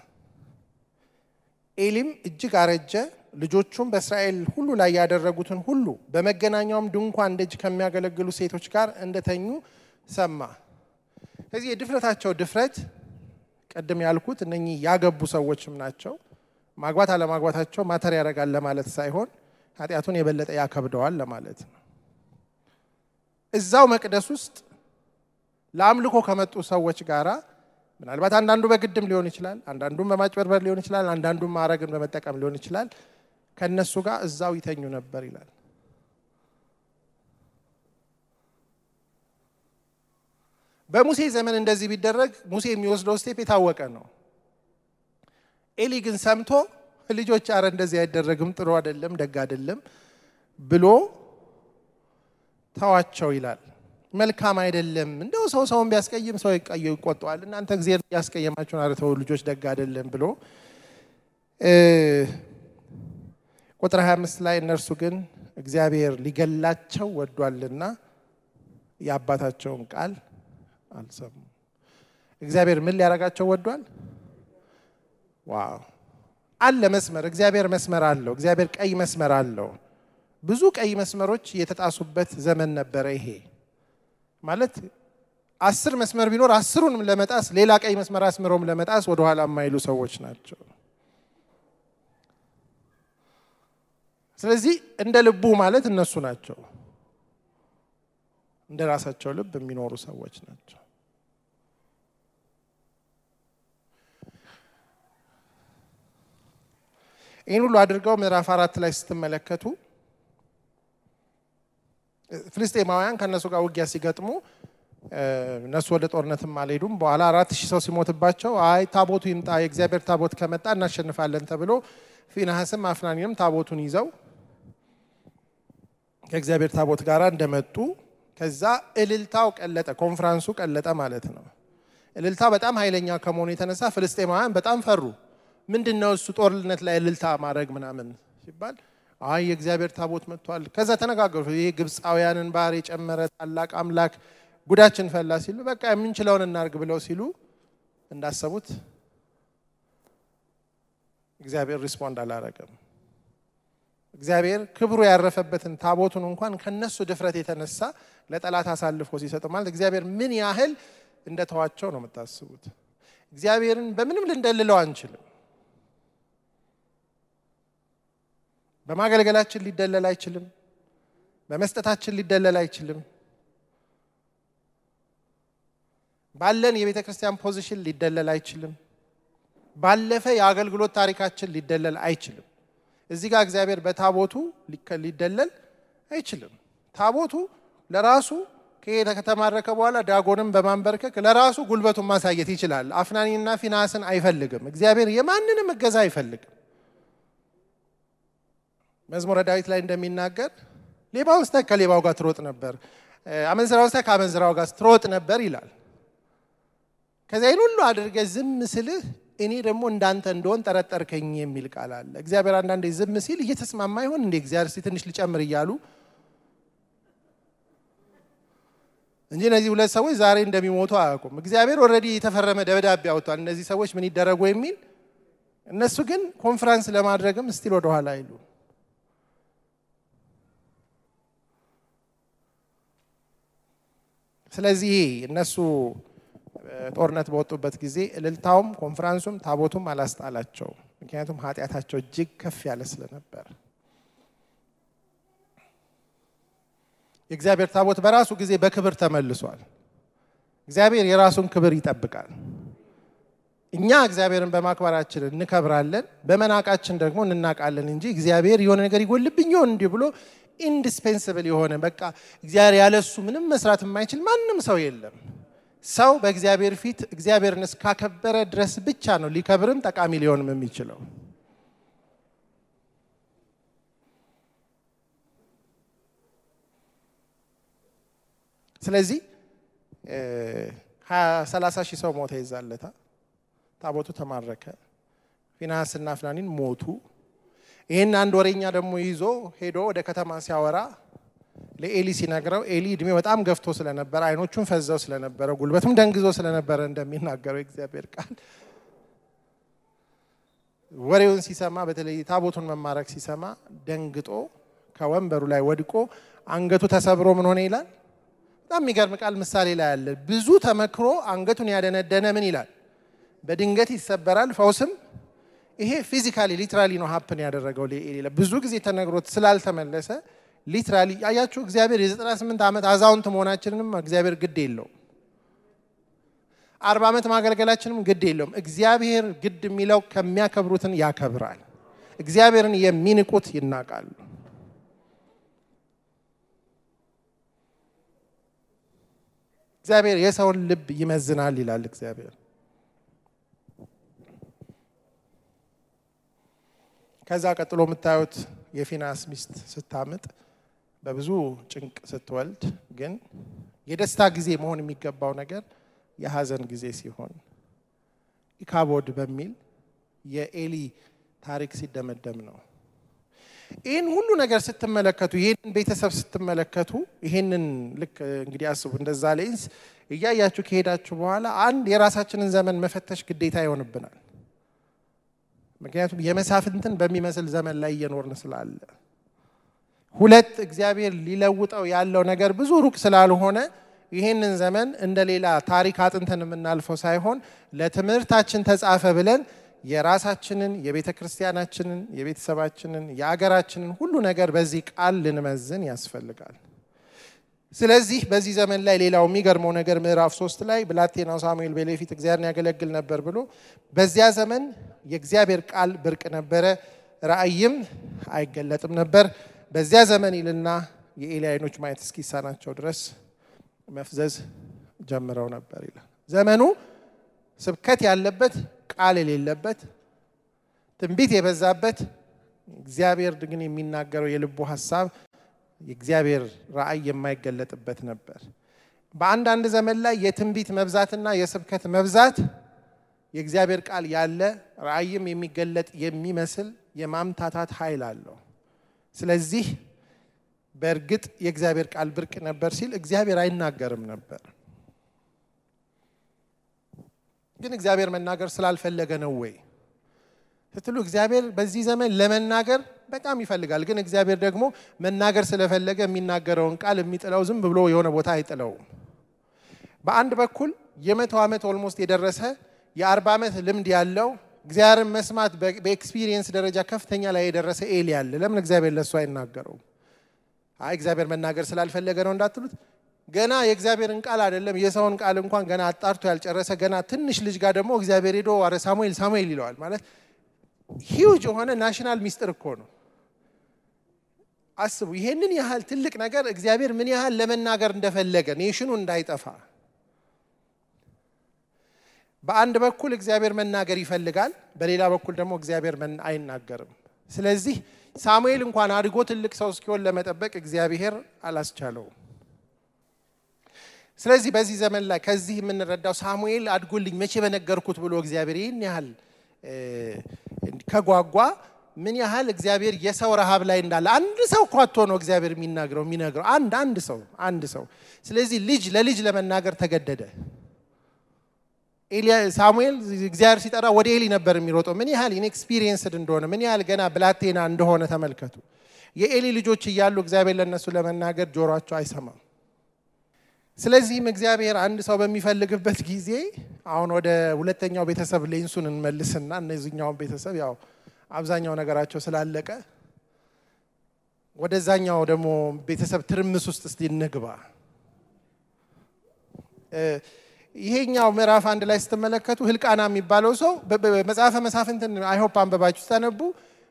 ኤሊም እጅግ አረጀ። ልጆቹም በእስራኤል ሁሉ ላይ ያደረጉትን ሁሉ በመገናኛውም ድንኳን ደጅ ከሚያገለግሉ ሴቶች ጋር እንደተኙ ሰማ። ከዚህ የድፍረታቸው ድፍረት ቅድም ያልኩት እነኚህ ያገቡ ሰዎችም ናቸው። ማግባት አለማግባታቸው ማተር ያደርጋል ለማለት ሳይሆን ኃጢአቱን የበለጠ ያከብደዋል ለማለት ነው። እዛው መቅደስ ውስጥ ለአምልኮ ከመጡ ሰዎች ጋራ ምናልባት አንዳንዱ በግድም ሊሆን ይችላል፣ አንዳንዱም በማጭበርበር ሊሆን ይችላል፣ አንዳንዱም ማዕረግን በመጠቀም ሊሆን ይችላል። ከእነሱ ጋር እዛው ይተኙ ነበር ይላል። በሙሴ ዘመን እንደዚህ ቢደረግ ሙሴ የሚወስደው ስቴፕ የታወቀ ነው። ኤሊ ግን ሰምቶ ልጆች አረ እንደዚህ አይደረግም፣ ጥሩ አይደለም፣ ደግ አይደለም ብሎ ተዋቸው ይላል። መልካም አይደለም። እንደው ሰው ሰውን ቢያስቀይም ሰው ይቆጠዋል። እናንተ ጊዜ ያስቀየማችሁን አረ ተው ልጆች ደግ አይደለም ብሎ ቁጥር 25 ላይ እነርሱ ግን እግዚአብሔር ሊገላቸው ወዷልና የአባታቸውን ቃል አልሰሙም። እግዚአብሔር ምን ሊያደርጋቸው ወዷል? ዋው አለ መስመር። እግዚአብሔር መስመር አለው። እግዚአብሔር ቀይ መስመር አለው። ብዙ ቀይ መስመሮች የተጣሱበት ዘመን ነበረ። ይሄ ማለት አስር መስመር ቢኖር አስሩንም ለመጣስ ሌላ ቀይ መስመር አስምረውም ለመጣስ ወደኋላ የማይሉ ሰዎች ናቸው። ስለዚህ እንደ ልቡ ማለት እነሱ ናቸው። እንደ ራሳቸው ልብ የሚኖሩ ሰዎች ናቸው። ይህን ሁሉ አድርገው ምዕራፍ አራት ላይ ስትመለከቱ ፍልስጤማውያን ከእነሱ ጋር ውጊያ ሲገጥሙ እነሱ ወደ ጦርነትም አልሄዱም። በኋላ አራት ሺህ ሰው ሲሞትባቸው አይ ታቦቱ ይምጣ የእግዚአብሔር ታቦት ከመጣ እናሸንፋለን ተብሎ ፊንሐስም አፍናኒንም ታቦቱን ይዘው ከእግዚአብሔር ታቦት ጋር እንደመጡ ከዛ እልልታው ቀለጠ፣ ኮንፍራንሱ ቀለጠ ማለት ነው። እልልታ በጣም ኃይለኛ ከመሆኑ የተነሳ ፍልስጤማውያን በጣም ፈሩ። ምንድን ነው እሱ ጦርነት ላይ እልልታ ማድረግ ምናምን ሲባል አይ የእግዚአብሔር ታቦት መጥቷል። ከዛ ተነጋገሩ። ይሄ ግብፃውያንን ባህር የጨመረ ታላቅ አምላክ ጉዳችን ፈላ ሲሉ በቃ የምንችለውን እናርግ ብለው ሲሉ እንዳሰቡት እግዚአብሔር ሪስፖንድ አላረገም። እግዚአብሔር ክብሩ ያረፈበትን ታቦቱን እንኳን ከነሱ ድፍረት የተነሳ ለጠላት አሳልፎ ሲሰጥ ማለት እግዚአብሔር ምን ያህል እንደተዋቸው ነው የምታስቡት። እግዚአብሔርን በምንም ልንደልለው አንችልም። በማገልገላችን ሊደለል አይችልም። በመስጠታችን ሊደለል አይችልም። ባለን የቤተ ክርስቲያን ፖዚሽን ሊደለል አይችልም። ባለፈ የአገልግሎት ታሪካችን ሊደለል አይችልም። እዚህ ጋር እግዚአብሔር በታቦቱ ሊደለል አይችልም። ታቦቱ ለራሱ ከሄደ ከተማረከ በኋላ ዳጎንም በማንበርከክ ለራሱ ጉልበቱን ማሳየት ይችላል። አፍናኒና ፊናስን አይፈልግም። እግዚአብሔር የማንንም እገዛ አይፈልግም። መዝሙረ ዳዊት ላይ እንደሚናገር ሌባውን ስታይ ከሌባው ጋር ትሮጥ ነበር፣ አመንዝራውን ስታይ ከአመንዝራው ጋር ትሮጥ ነበር ይላል። ከዚያ ይህን ሁሉ አድርገ ዝም ስልህ እኔ ደግሞ እንዳንተ እንደሆን ጠረጠርከኝ የሚል ቃል አለ። እግዚአብሔር አንዳንዴ ዝም ሲል እየተስማማ ይሆን እንዴ እግዚአብሔር እስቲ ትንሽ ሊጨምር እያሉ እንጂ እነዚህ ሁለት ሰዎች ዛሬ እንደሚሞቱ አያውቁም። እግዚአብሔር ኦልሬዲ የተፈረመ ደብዳቤ አውጥቷል፣ እነዚህ ሰዎች ምን ይደረጉ የሚል። እነሱ ግን ኮንፈረንስ ለማድረግም ስቲል ወደኋላ አይሉ። ስለዚህ እነሱ ጦርነት በወጡበት ጊዜ እልልታውም ኮንፈረንሱም ታቦቱም አላስጣላቸው። ምክንያቱም ኃጢአታቸው እጅግ ከፍ ያለ ስለነበር የእግዚአብሔር ታቦት በራሱ ጊዜ በክብር ተመልሷል። እግዚአብሔር የራሱን ክብር ይጠብቃል። እኛ እግዚአብሔርን በማክበራችን እንከብራለን፣ በመናቃችን ደግሞ እንናቃለን እንጂ እግዚአብሔር የሆነ ነገር ይጎልብኝ ይሆን እንዲህ ብሎ ኢንዲስፔንስብል የሆነ በቃ እግዚአብሔር ያለሱ ምንም መስራት የማይችል ማንም ሰው የለም። ሰው በእግዚአብሔር ፊት እግዚአብሔርን እስካከበረ ድረስ ብቻ ነው ሊከብርም ጠቃሚ ሊሆንም የሚችለው። ስለዚህ ሰላሳ ሺህ ሰው ሞተ ይዛለታ። ታቦቱ ተማረከ። ፊንሐስና አፍናኒን ሞቱ። ይህን አንድ ወሬኛ ደግሞ ይዞ ሄዶ ወደ ከተማ ሲያወራ ለኤሊ ሲነግረው ኤሊ እድሜ በጣም ገፍቶ ስለነበረ አይኖቹን ፈዘው ስለነበረ ጉልበቱም ደንግዞ ስለነበረ እንደሚናገረው የእግዚአብሔር ቃል ወሬውን ሲሰማ በተለይ ታቦቱን መማረክ ሲሰማ ደንግጦ ከወንበሩ ላይ ወድቆ አንገቱ ተሰብሮ ምን ሆነ ይላል። በጣም የሚገርም ቃል ምሳሌ ላይ አለ። ብዙ ተመክሮ አንገቱን ያደነደነ ምን ይላል፣ በድንገት ይሰበራል፣ ፈውስም ይሄ ፊዚካሊ ሊትራሊ ነው ሀፕን ያደረገው ለኤሊ። ብዙ ጊዜ ተነግሮት ስላልተመለሰ ሊትራሊ አያችሁ፣ እግዚአብሔር የ98 ዓመት አዛውንት መሆናችንንም እግዚአብሔር ግድ የለውም። አርባ ዓመት ማገልገላችንም ግድ የለውም። እግዚአብሔር ግድ የሚለው ከሚያከብሩትን ያከብራል። እግዚአብሔርን የሚንቁት ይናቃሉ። እግዚአብሔር የሰውን ልብ ይመዝናል ይላል እግዚአብሔር። ከዛ ቀጥሎ የምታዩት የፊናስ ሚስት ስታምጥ በብዙ ጭንቅ ስትወልድ ግን የደስታ ጊዜ መሆን የሚገባው ነገር የሀዘን ጊዜ ሲሆን ኢካቦድ በሚል የኤሊ ታሪክ ሲደመደም ነው። ይህን ሁሉ ነገር ስትመለከቱ ይህንን ቤተሰብ ስትመለከቱ ይህንን ልክ እንግዲህ አስቡ እንደዛ ሌንስ እያያችሁ ከሄዳችሁ በኋላ አንድ የራሳችንን ዘመን መፈተሽ ግዴታ ይሆንብናል። ምክንያቱም የመሳፍንትን በሚመስል ዘመን ላይ እየኖርን ስላለ፣ ሁለት እግዚአብሔር ሊለውጠው ያለው ነገር ብዙ ሩቅ ስላልሆነ ይህንን ዘመን እንደ ሌላ ታሪክ አጥንተን የምናልፈው ሳይሆን ለትምህርታችን ተጻፈ ብለን የራሳችንን የቤተ ክርስቲያናችንን የቤተሰባችንን የአገራችንን ሁሉ ነገር በዚህ ቃል ልንመዝን ያስፈልጋል። ስለዚህ በዚህ ዘመን ላይ ሌላው የሚገርመው ነገር ምዕራፍ ሶስት ላይ ብላቴናው ሳሙኤል በሌዊ ፊት እግዚአብሔርን ያገለግል ነበር ብሎ በዚያ ዘመን የእግዚአብሔር ቃል ብርቅ ነበረ፣ ራእይም አይገለጥም ነበር። በዚያ ዘመን ይልና የኤሊ ዓይኖች ማየት እስኪሳናቸው ድረስ መፍዘዝ ጀምረው ነበር ይላል። ዘመኑ ስብከት ያለበት ቃል የሌለበት ትንቢት የበዛበት እግዚአብሔር ግን የሚናገረው የልቡ ሀሳብ የእግዚአብሔር ራእይ የማይገለጥበት ነበር። በአንዳንድ ዘመን ላይ የትንቢት መብዛትና የስብከት መብዛት የእግዚአብሔር ቃል ያለ ራእይም የሚገለጥ የሚመስል የማምታታት ኃይል አለው። ስለዚህ በእርግጥ የእግዚአብሔር ቃል ብርቅ ነበር ሲል እግዚአብሔር አይናገርም ነበር። ግን እግዚአብሔር መናገር ስላልፈለገ ነው ወይ ስትሉ እግዚአብሔር በዚህ ዘመን ለመናገር በጣም ይፈልጋል። ግን እግዚአብሔር ደግሞ መናገር ስለፈለገ የሚናገረውን ቃል የሚጥለው ዝም ብሎ የሆነ ቦታ አይጥለውም። በአንድ በኩል የመቶ ዓመት ኦልሞስት የደረሰ የአርባ ዓመት ልምድ ያለው እግዚአብሔርን መስማት በኤክስፒሪየንስ ደረጃ ከፍተኛ ላይ የደረሰ ኤሊ አለ። ለምን እግዚአብሔር ለእሱ አይናገረውም? አይ እግዚአብሔር መናገር ስላልፈለገ ነው እንዳትሉት ገና የእግዚአብሔርን ቃል አይደለም የሰውን ቃል እንኳን ገና አጣርቶ ያልጨረሰ ገና ትንሽ ልጅ ጋር ደግሞ እግዚአብሔር ሄዶ አረ ሳሙኤል ሳሙኤል ይለዋል። ማለት ሂውጅ የሆነ ናሽናል ሚስጥር እኮ ነው። አስቡ፣ ይሄንን ያህል ትልቅ ነገር እግዚአብሔር ምን ያህል ለመናገር እንደፈለገ ኔሽኑ እንዳይጠፋ። በአንድ በኩል እግዚአብሔር መናገር ይፈልጋል፣ በሌላ በኩል ደግሞ እግዚአብሔር አይናገርም። ስለዚህ ሳሙኤል እንኳን አድጎ ትልቅ ሰው እስኪሆን ለመጠበቅ እግዚአብሔር አላስቻለውም። ስለዚህ በዚህ ዘመን ላይ ከዚህ የምንረዳው ሳሙኤል አድጎልኝ መቼ በነገርኩት ብሎ እግዚአብሔር ይህን ያህል ከጓጓ ምን ያህል እግዚአብሔር የሰው ረሃብ ላይ እንዳለ አንድ ሰው እኮ አጥቶ ነው እግዚአብሔር የሚናገረው የሚነግረው አንድ አንድ ሰው አንድ ሰው። ስለዚህ ልጅ ለልጅ ለመናገር ተገደደ። ሳሙኤል እግዚአብሔር ሲጠራ ወደ ኤሊ ነበር የሚሮጠው። ምን ያህል ኢንኤክስፒሪየንስድ እንደሆነ ምን ያህል ገና ብላቴና እንደሆነ ተመልከቱ። የኤሊ ልጆች እያሉ እግዚአብሔር ለእነሱ ለመናገር ጆሯቸው አይሰማም። ስለዚህም እግዚአብሔር አንድ ሰው በሚፈልግበት ጊዜ አሁን ወደ ሁለተኛው ቤተሰብ ሌንሱን እንመልስና እነዚህኛውን ቤተሰብ ያው አብዛኛው ነገራቸው ስላለቀ ወደዛኛው ደግሞ ቤተሰብ ትርምስ ውስጥ እስቲ እንግባ። ይሄኛው ምዕራፍ አንድ ላይ ስትመለከቱ ህልቃና የሚባለው ሰው መጽሐፈ መሳፍንትን አይሆፕ አንበባችሁ ስታነቡ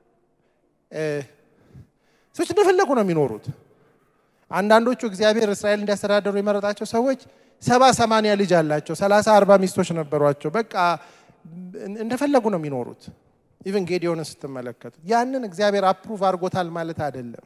ሰዎች እንደፈለጉ ነው የሚኖሩት። አንዳንዶቹ እግዚአብሔር እስራኤል እንዲያስተዳደሩ የመረጣቸው ሰዎች ሰባ ሰማንያ ልጅ አላቸው፣ ሰላሳ አርባ ሚስቶች ነበሯቸው። በቃ እንደፈለጉ ነው የሚኖሩት። ኢቨን ጌዲዮንን ስትመለከቱ ያንን እግዚአብሔር አፕሩቭ አድርጎታል ማለት አይደለም።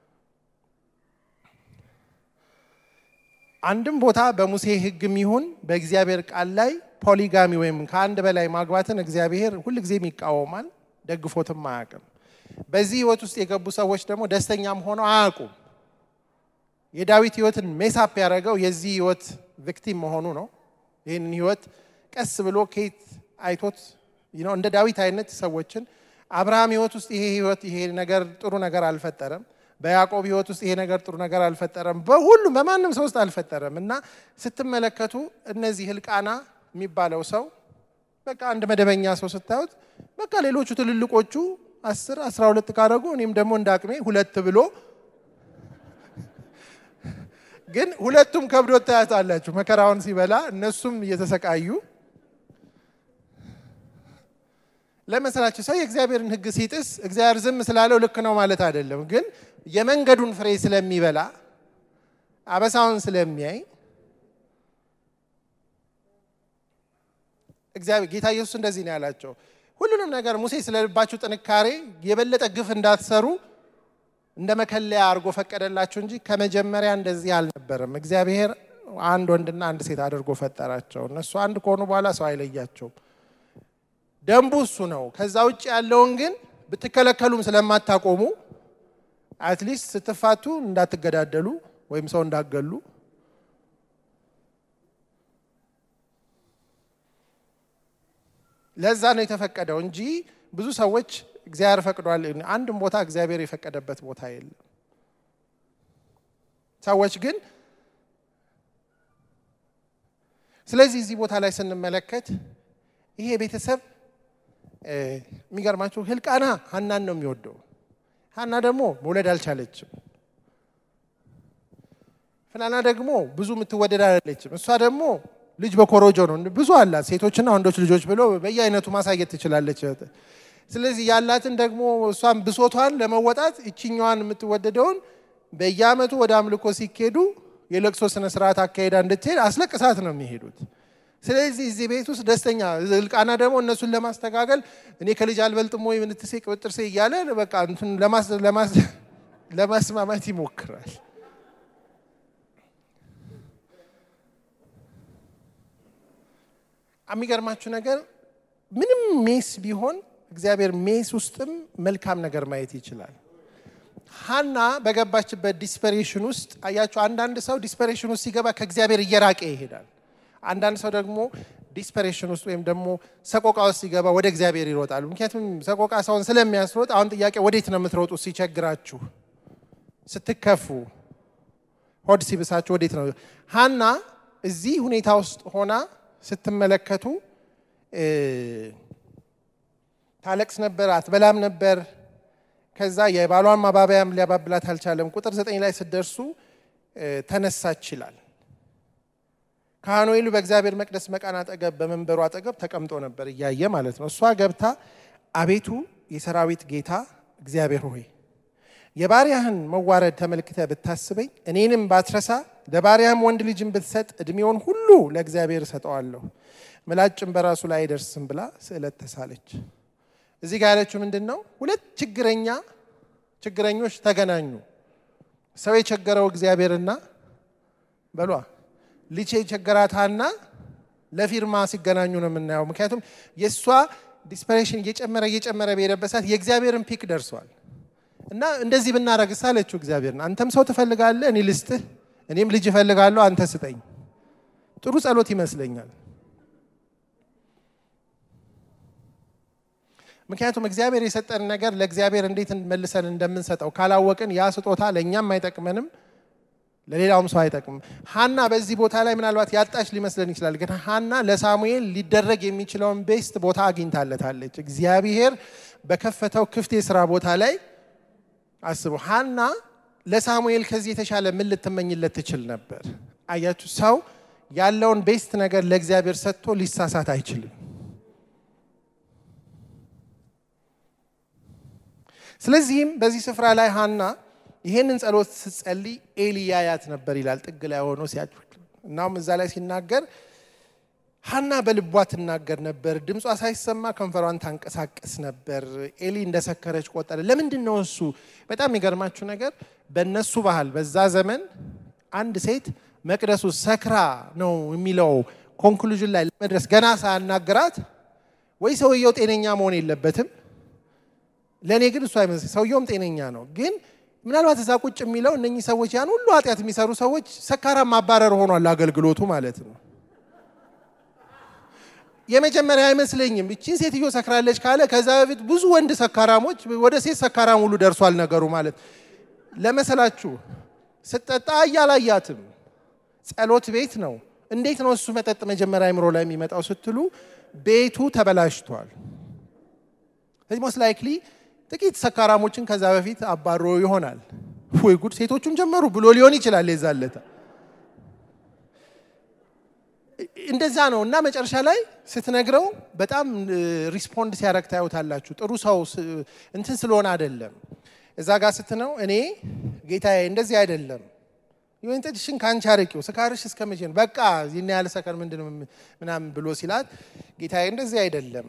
አንድም ቦታ በሙሴ ሕግም ይሁን በእግዚአብሔር ቃል ላይ ፖሊጋሚ ወይም ከአንድ በላይ ማግባትን እግዚአብሔር ሁልጊዜም ይቃወማል፣ ደግፎትም አያውቅም። በዚህ ህይወት ውስጥ የገቡ ሰዎች ደግሞ ደስተኛም ሆነው አያውቁም። የዳዊት ህይወትን ሜሳፕ ያደረገው የዚህ ህይወት ቪክቲም መሆኑ ነው። ይህንን ህይወት ቀስ ብሎ ከየት አይቶት ነው እንደ ዳዊት አይነት ሰዎችን አብርሃም ህይወት ውስጥ ይሄ ህይወት ይሄ ነገር ጥሩ ነገር አልፈጠረም። በያዕቆብ ህይወት ውስጥ ይሄ ነገር ጥሩ ነገር አልፈጠረም። በሁሉም በማንም ሰው ውስጥ አልፈጠረም እና ስትመለከቱ እነዚህ ህልቃና የሚባለው ሰው በቃ አንድ መደበኛ ሰው ስታዩት በቃ ሌሎቹ ትልልቆቹ አስር አስራ ሁለት ካደረጉ እኔም ደግሞ እንደ አቅሜ ሁለት ብሎ ግን ሁለቱም ከብዶት ታያታላችሁ መከራውን ሲበላ እነሱም እየተሰቃዩ ለመሰላችሁ ሰው የእግዚአብሔርን ህግ ሲጥስ እግዚአብሔር ዝም ስላለው ልክ ነው ማለት አይደለም። ግን የመንገዱን ፍሬ ስለሚበላ አበሳውን ስለሚያይ እግዚአብሔር ጌታ ኢየሱስ እንደዚህ ነው ያላቸው። ሁሉንም ነገር ሙሴ ስለ ልባችሁ ጥንካሬ የበለጠ ግፍ እንዳትሰሩ እንደ መከለያ አድርጎ ፈቀደላችሁ እንጂ ከመጀመሪያ እንደዚህ አልነበረም። እግዚአብሔር አንድ ወንድና አንድ ሴት አድርጎ ፈጠራቸው። እነሱ አንድ ከሆኑ በኋላ ሰው አይለያቸውም። ደንቡ እሱ ነው። ከዛ ውጭ ያለውን ግን ብትከለከሉም ስለማታቆሙ አትሊስት ስትፋቱ እንዳትገዳደሉ ወይም ሰው እንዳገሉ ለዛ ነው የተፈቀደው እንጂ ብዙ ሰዎች እግዚአብሔር ፈቅዷል። አንድም ቦታ እግዚአብሔር የፈቀደበት ቦታ የለም። ሰዎች ግን ስለዚህ እዚህ ቦታ ላይ ስንመለከት ይሄ ቤተሰብ የሚገርማችሁ ህልቃና ሀናን ነው የሚወደው። ሀና ደግሞ መውለድ አልቻለችም። ፍናና ደግሞ ብዙ የምትወደድ አይደለችም። እሷ ደግሞ ልጅ በኮሮጆ ነው ብዙ አላት፣ ሴቶችና ወንዶች ልጆች ብሎ በየአይነቱ ማሳየት ትችላለች። ስለዚህ ያላትን ደግሞ እሷን ብሶቷን ለመወጣት እችኛዋን የምትወደደውን በየአመቱ ወደ አምልኮ ሲኬዱ የለቅሶ ስነ ስርዓት አካሄዳ እንድትሄድ አስለቅሳት ነው የሚሄዱት። ስለዚህ እዚህ ቤት ውስጥ ደስተኛ ህልቃና ደግሞ እነሱን ለማስተጋገል እኔ ከልጅ አልበልጥም ወይ ምንትሴ ቅብጥርሴ እያለ በቃ እንትን ለማስማማት ይሞክራል። የሚገርማችሁ ነገር ምንም ሜስ ቢሆን እግዚአብሔር ሜስ ውስጥም መልካም ነገር ማየት ይችላል። ሀና በገባችበት ዲስፐሬሽን ውስጥ አያችሁ፣ አንዳንድ ሰው ዲስፐሬሽን ውስጥ ሲገባ ከእግዚአብሔር እየራቀ ይሄዳል። አንዳንድ ሰው ደግሞ ዲስፐሬሽን ውስጥ ወይም ደግሞ ሰቆቃ ውስጥ ሲገባ ወደ እግዚአብሔር ይሮጣሉ። ምክንያቱም ሰቆቃ ሰውን ስለሚያስሮጥ፣ አሁን ጥያቄ ወዴት ነው የምትሮጡ? ሲቸግራችሁ፣ ስትከፉ፣ ሆድ ሲብሳችሁ ወዴት ነው? ሀና እዚህ ሁኔታ ውስጥ ሆና ስትመለከቱ ታለቅስ ነበር፣ አትበላም ነበር። ከዛ የባሏን ማባበያም ሊያባብላት አልቻለም። ቁጥር ዘጠኝ ላይ ስትደርሱ ተነሳች ይላል። ካህኑ ኤሊ በእግዚአብሔር መቅደስ መቃን አጠገብ በመንበሩ አጠገብ ተቀምጦ ነበር እያየ ማለት ነው። እሷ ገብታ አቤቱ የሰራዊት ጌታ እግዚአብሔር ሆይ የባሪያህን መዋረድ ተመልክተ ብታስበኝ እኔንም ባትረሳ ለባሪያህም ወንድ ልጅን ብትሰጥ እድሜውን ሁሉ ለእግዚአብሔር እሰጠዋለሁ፣ ምላጭም በራሱ ላይ አይደርስም ብላ ስዕለት ተሳለች። እዚህ ጋር ያለችው ምንድን ነው? ሁለት ችግረኛ ችግረኞች ተገናኙ። ሰው የቸገረው እግዚአብሔርና በሏ ልጅ የቸገራት ሀና ለፊርማ ሲገናኙ ነው የምናየው። ምክንያቱም የእሷ ዲስፐሬሽን እየጨመረ እየጨመረ በሄደበት ሰዓት የእግዚአብሔርን ፒክ ደርሷል እና እንደዚህ ብናረግስ አለችው እግዚአብሔርን፣ አንተም ሰው ትፈልጋለህ፣ እኔ ልስጥህ፣ እኔም ልጅ እፈልጋለሁ፣ አንተ ስጠኝ። ጥሩ ጸሎት ይመስለኛል። ምክንያቱም እግዚአብሔር የሰጠን ነገር ለእግዚአብሔር እንዴት መልሰን እንደምንሰጠው ካላወቅን ያ ስጦታ ለእኛም አይጠቅመንም ለሌላውም ሰው አይጠቅምም። ሀና በዚህ ቦታ ላይ ምናልባት ያጣች ሊመስለን ይችላል። ግን ሀና ለሳሙኤል ሊደረግ የሚችለውን ቤስት ቦታ አግኝታለታለች። እግዚአብሔር በከፈተው ክፍት የስራ ቦታ ላይ አስቡ። ሀና ለሳሙኤል ከዚህ የተሻለ ምን ልትመኝለት ትችል ነበር? አያችሁ፣ ሰው ያለውን ቤስት ነገር ለእግዚአብሔር ሰጥቶ ሊሳሳት አይችልም። ስለዚህም በዚህ ስፍራ ላይ ሀና ይሄንን ጸሎት ስትጸልይ ኤሊ ያያት ነበር ይላል። ጥግ ላይ ሆኖ ሲያጭ እናም እዛ ላይ ሲናገር ሀና በልቧ ትናገር ነበር፣ ድምጿ ሳይሰማ ከንፈሯን ታንቀሳቀስ ነበር። ኤሊ እንደሰከረች ቆጠረ። ለምንድን ነው እሱ? በጣም የሚገርማችሁ ነገር በእነሱ ባህል በዛ ዘመን አንድ ሴት መቅደሱ ሰክራ ነው የሚለው ኮንክሉዥን ላይ ለመድረስ ገና ሳያናግራት ወይ ሰውየው ጤነኛ መሆን የለበትም ለእኔ ግን እሱ አይመስል ሰውየውም ጤነኛ ነው። ግን ምናልባት እዛ ቁጭ የሚለው እነኚህ ሰዎች ያን ሁሉ ኃጢአት የሚሰሩ ሰዎች ሰካራም ማባረር ሆኗል አገልግሎቱ ማለት ነው። የመጀመሪያ አይመስለኝም። እቺን ሴትዮ ሰክራለች ካለ ከዛ በፊት ብዙ ወንድ ሰካራሞች ወደ ሴት ሰካራም ሁሉ ደርሷል ነገሩ ማለት ለመሰላችሁ። ስጠጣ እያላያትም ጸሎት ቤት ነው። እንዴት ነው እሱ መጠጥ መጀመሪያ አይምሮ ላይ የሚመጣው ስትሉ ቤቱ ተበላሽቷል። ስለዚህ ሞስት ላይክሊ ጥቂት ሰካራሞችን ከዛ በፊት አባሮ ይሆናል። ወይ ጉድ ሴቶቹም ጀመሩ ብሎ ሊሆን ይችላል የዛለታ እንደዛ ነው እና መጨረሻ ላይ ስትነግረው በጣም ሪስፖንድ ሲያደርግ ታዩታላችሁ። ጥሩ ሰው እንትን ስለሆነ አይደለም። እዛ ጋር ስትነው እኔ ጌታዬ እንደዚህ አይደለም ይወይን ጠጅሽን ከአንቺ አርቂው ስካርሽ እስከ መቼ ነው? በቃ ይህን ያህል ሰከር ምንድን ነው ምናምን ብሎ ሲላት ጌታዬ እንደዚህ አይደለም፣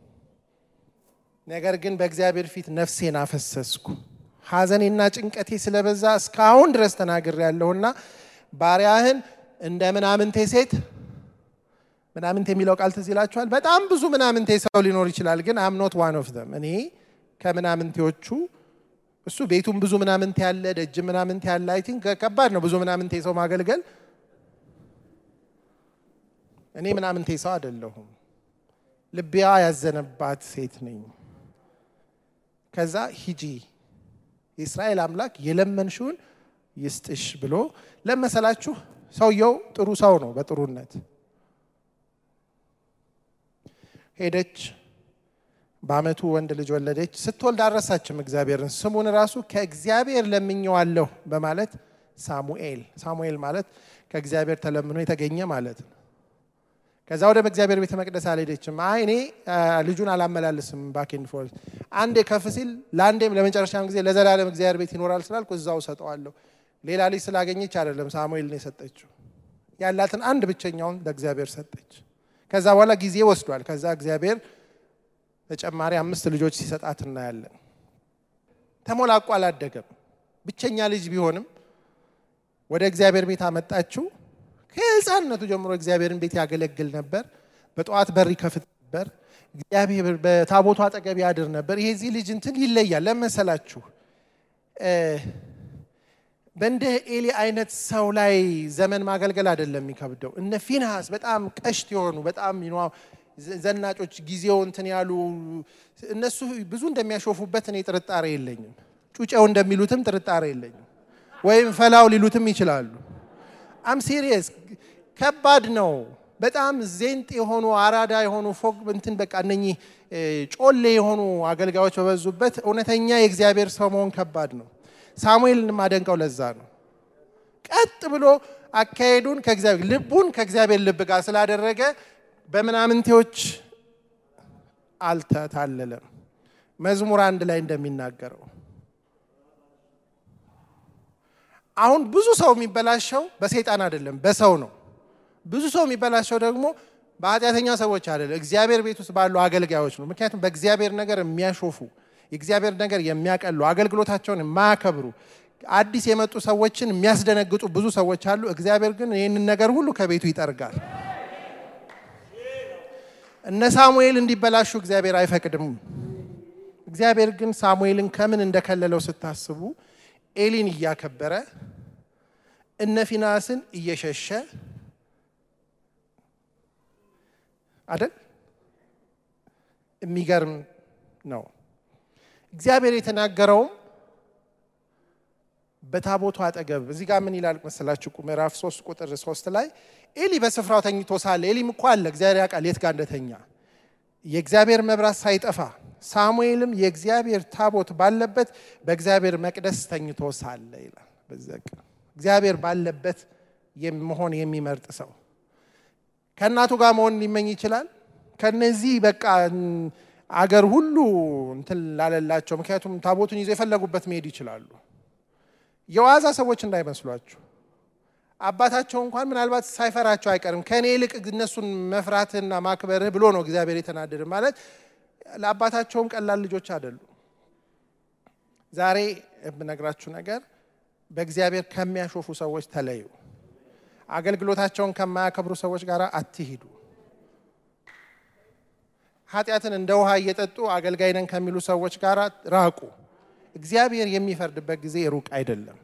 ነገር ግን በእግዚአብሔር ፊት ነፍሴን አፈሰስኩ፣ ሐዘኔና ጭንቀቴ ስለበዛ እስካሁን ድረስ ተናግሬ ያለሁና ባሪያህን እንደ ምናምንቴ ሴት ምናምንቴ የሚለው ቃል ትዝ ይላችኋል። በጣም ብዙ ምናምንቴ ሰው ሊኖር ይችላል፣ ግን አም ኖት ዋን ኦፍ ዘም እኔ ከምናምንቴዎቹ እሱ ቤቱም ብዙ ምናምንቴ ያለ ደጅ ምናምንቴ ያለ አይ ቲንክ ከባድ ነው ብዙ ምናምንቴ ሰው ማገልገል። እኔ ምናምንቴ ሰው አይደለሁም፣ ልቢያ ያዘነባት ሴት ነኝ። ከዛ ሂጂ የእስራኤል አምላክ የለመንሽውን ይስጥሽ ብሎ ለመሰላችሁ። ሰውየው ጥሩ ሰው ነው በጥሩነት ሄደች። በአመቱ ወንድ ልጅ ወለደች። ስትወልድ አልረሳችም እግዚአብሔርን። ስሙን ራሱ ከእግዚአብሔር ለምኘዋለሁ በማለት ሳሙኤል። ሳሙኤል ማለት ከእግዚአብሔር ተለምኖ የተገኘ ማለት ነው። ከዛ ወደ እግዚአብሔር ቤተ መቅደስ አልሄደችም። አይ እኔ ልጁን አላመላልስም ባኬንድ ፎር አንዴ ከፍ ሲል ለአንዴም ለመጨረሻም ጊዜ ለዘላለም እግዚአብሔር ቤት ይኖራል ስላልኩ እዛው ሰጠዋለሁ። ሌላ ልጅ ስላገኘች አይደለም ሳሙኤል ነው የሰጠችው። ያላትን አንድ ብቸኛውን ለእግዚአብሔር ሰጠች። ከዛ በኋላ ጊዜ ወስዷል። ከዛ እግዚአብሔር ተጨማሪ አምስት ልጆች ሲሰጣት እናያለን። ተሞላቋ አላደገም። ብቸኛ ልጅ ቢሆንም ወደ እግዚአብሔር ቤት አመጣችው። ከህፃንነቱ ጀምሮ እግዚአብሔርን ቤት ያገለግል ነበር። በጠዋት በር ይከፍት ነበር። እግዚአብሔር በታቦቱ አጠገብ ያድር ነበር። ይሄ እዚህ ልጅ እንትን ይለያል። ለመሰላችሁ በእንደ ኤሊ አይነት ሰው ላይ ዘመን ማገልገል አይደለም የሚከብደው። እነ ፊንሃስ በጣም ቀሽት የሆኑ በጣም ዘናጮች ጊዜው እንትን ያሉ እነሱ ብዙ እንደሚያሾፉበት እኔ ጥርጣሬ የለኝም። ጩጨው እንደሚሉትም ጥርጣሬ የለኝም። ወይም ፈላው ሊሉትም ይችላሉ። አም ሲሪየስ ከባድ ነው። በጣም ዜንጥ የሆኑ አራዳ የሆኑ ፎቅ እንትን በቃ እነኚህ ጮሌ የሆኑ አገልጋዮች በበዙበት እውነተኛ የእግዚአብሔር ሰው መሆን ከባድ ነው። ሳሙኤልን ማደንቀው ለዛ ነው። ቀጥ ብሎ አካሄዱን ከእግዚአብሔር ልቡን ከእግዚአብሔር ልብ ጋር ስላደረገ በምናምንቴዎች አልተታለለም። መዝሙር አንድ ላይ እንደሚናገረው አሁን ብዙ ሰው የሚበላሸው በሰይጣን አይደለም፣ በሰው ነው። ብዙ ሰው የሚበላሸው ደግሞ በኃጢአተኛ ሰዎች አይደለም፣ እግዚአብሔር ቤት ውስጥ ባሉ አገልጋዮች ነው። ምክንያቱም በእግዚአብሔር ነገር የሚያሾፉ የእግዚአብሔር ነገር የሚያቀሉ አገልግሎታቸውን የማያከብሩ አዲስ የመጡ ሰዎችን የሚያስደነግጡ ብዙ ሰዎች አሉ። እግዚአብሔር ግን ይህንን ነገር ሁሉ ከቤቱ ይጠርጋል። እነ ሳሙኤል እንዲበላሹ እግዚአብሔር አይፈቅድም። እግዚአብሔር ግን ሳሙኤልን ከምን እንደከለለው ስታስቡ ኤሊን እያከበረ እነ ፊናስን እየሸሸ አይደል? የሚገርም ነው። እግዚአብሔር የተናገረውም በታቦቱ አጠገብ እዚህ ጋር ምን ይላል መሰላችሁ? ምዕራፍ 3 ቁጥር 3 ላይ ኤሊ በስፍራው ተኝቶ ሳለ ኤሊም እኮ አለ እግዚአብሔር ያውቃል የት ጋር እንደተኛ የእግዚአብሔር መብራት ሳይጠፋ ሳሙኤልም የእግዚአብሔር ታቦት ባለበት በእግዚአብሔር መቅደስ ተኝቶ ሳለ ይላል። እግዚአብሔር ባለበት መሆን የሚመርጥ ሰው ከእናቱ ጋር መሆን ሊመኝ ይችላል። ከነዚህ በቃ አገር ሁሉ እንትን ላለላቸው፣ ምክንያቱም ታቦቱን ይዘው የፈለጉበት መሄድ ይችላሉ። የዋዛ ሰዎች እንዳይመስሏችሁ። አባታቸው እንኳን ምናልባት ሳይፈራቸው አይቀርም። ከእኔ ይልቅ እነሱን መፍራትህና ማክበርህ ብሎ ነው እግዚአብሔር የተናደደ ማለት ለአባታቸውም ቀላል ልጆች አይደሉም። ዛሬ የምነግራችሁ ነገር በእግዚአብሔር ከሚያሾፉ ሰዎች ተለዩ። አገልግሎታቸውን ከማያከብሩ ሰዎች ጋር አትሂዱ። ኃጢአትን እንደ ውሃ እየጠጡ አገልጋይ ነን ከሚሉ ሰዎች ጋር ራቁ። እግዚአብሔር የሚፈርድበት ጊዜ ሩቅ አይደለም።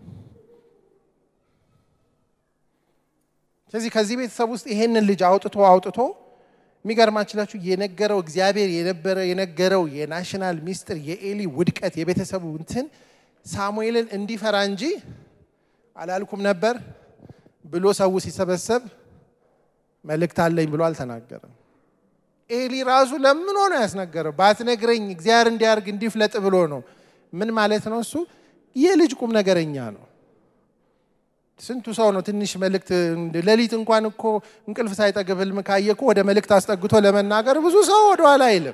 ስለዚህ ከዚህ ቤተሰብ ውስጥ ይሄንን ልጅ አውጥቶ አውጥቶ የሚገርማችላችሁ የነገረው እግዚአብሔር የነበረ የነገረው የናሽናል ሚስጥር የኤሊ ውድቀት የቤተሰቡ እንትን ሳሙኤልን እንዲፈራ እንጂ አላልኩም ነበር ብሎ ሰው ሲሰበሰብ መልእክት አለኝ ብሎ አልተናገረም። ኤሊ ራሱ ለምኖ ነው ያስነገረው። ባትነግረኝ እግዚአብሔር እንዲያርግ እንዲፍለጥ ብሎ ነው። ምን ማለት ነው? እሱ የልጅ ቁም ነገረኛ ነው። ስንቱ ሰው ነው ትንሽ መልእክት ሌሊት እንኳን እኮ እንቅልፍ ሳይጠግብ ህልም ካየ እኮ ወደ መልእክት አስጠግቶ ለመናገር ብዙ ሰው ወደኋላ አይልም።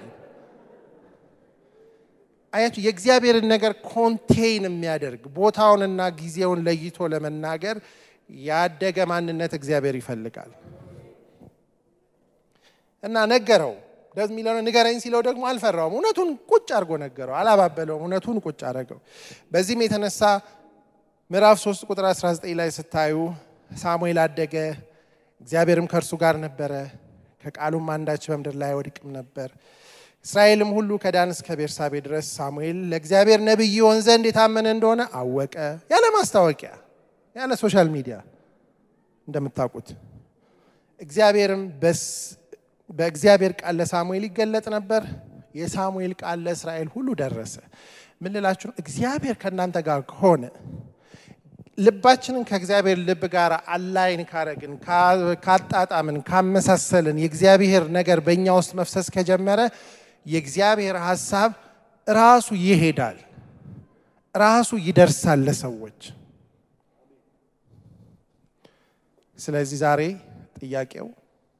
አያችሁ፣ የእግዚአብሔርን ነገር ኮንቴይን የሚያደርግ ቦታውንና ጊዜውን ለይቶ ለመናገር ያደገ ማንነት እግዚአብሔር ይፈልጋል። እና ነገረው ደስ የሚለው ንገረኝ ሲለው ደግሞ አልፈራውም። እውነቱን ቁጭ አድርጎ ነገረው፣ አላባበለውም። እውነቱን ቁጭ አደረገው። በዚህም የተነሳ ምዕራፍ 3 ቁጥር 19 ላይ ስታዩ ሳሙኤል አደገ፣ እግዚአብሔርም ከእርሱ ጋር ነበረ፣ ከቃሉም አንዳች በምድር ላይ አይወድቅም ነበር። እስራኤልም ሁሉ ከዳን እስከ ቤርሳቤ ድረስ ሳሙኤል ለእግዚአብሔር ነቢይ ይሆን ዘንድ የታመነ እንደሆነ አወቀ። ያለ ማስታወቂያ፣ ያለ ሶሻል ሚዲያ እንደምታውቁት እግዚአብሔርም በእግዚአብሔር ቃል ለሳሙኤል ይገለጥ ነበር። የሳሙኤል ቃል ለእስራኤል ሁሉ ደረሰ። ምን ልላችሁ ነው? እግዚአብሔር ከእናንተ ጋር ከሆነ ልባችንን ከእግዚአብሔር ልብ ጋር አላይን ካረግን፣ ካጣጣምን፣ ካመሳሰልን የእግዚአብሔር ነገር በእኛ ውስጥ መፍሰስ ከጀመረ የእግዚአብሔር ሀሳብ ራሱ ይሄዳል፣ ራሱ ይደርሳል ለሰዎች። ስለዚህ ዛሬ ጥያቄው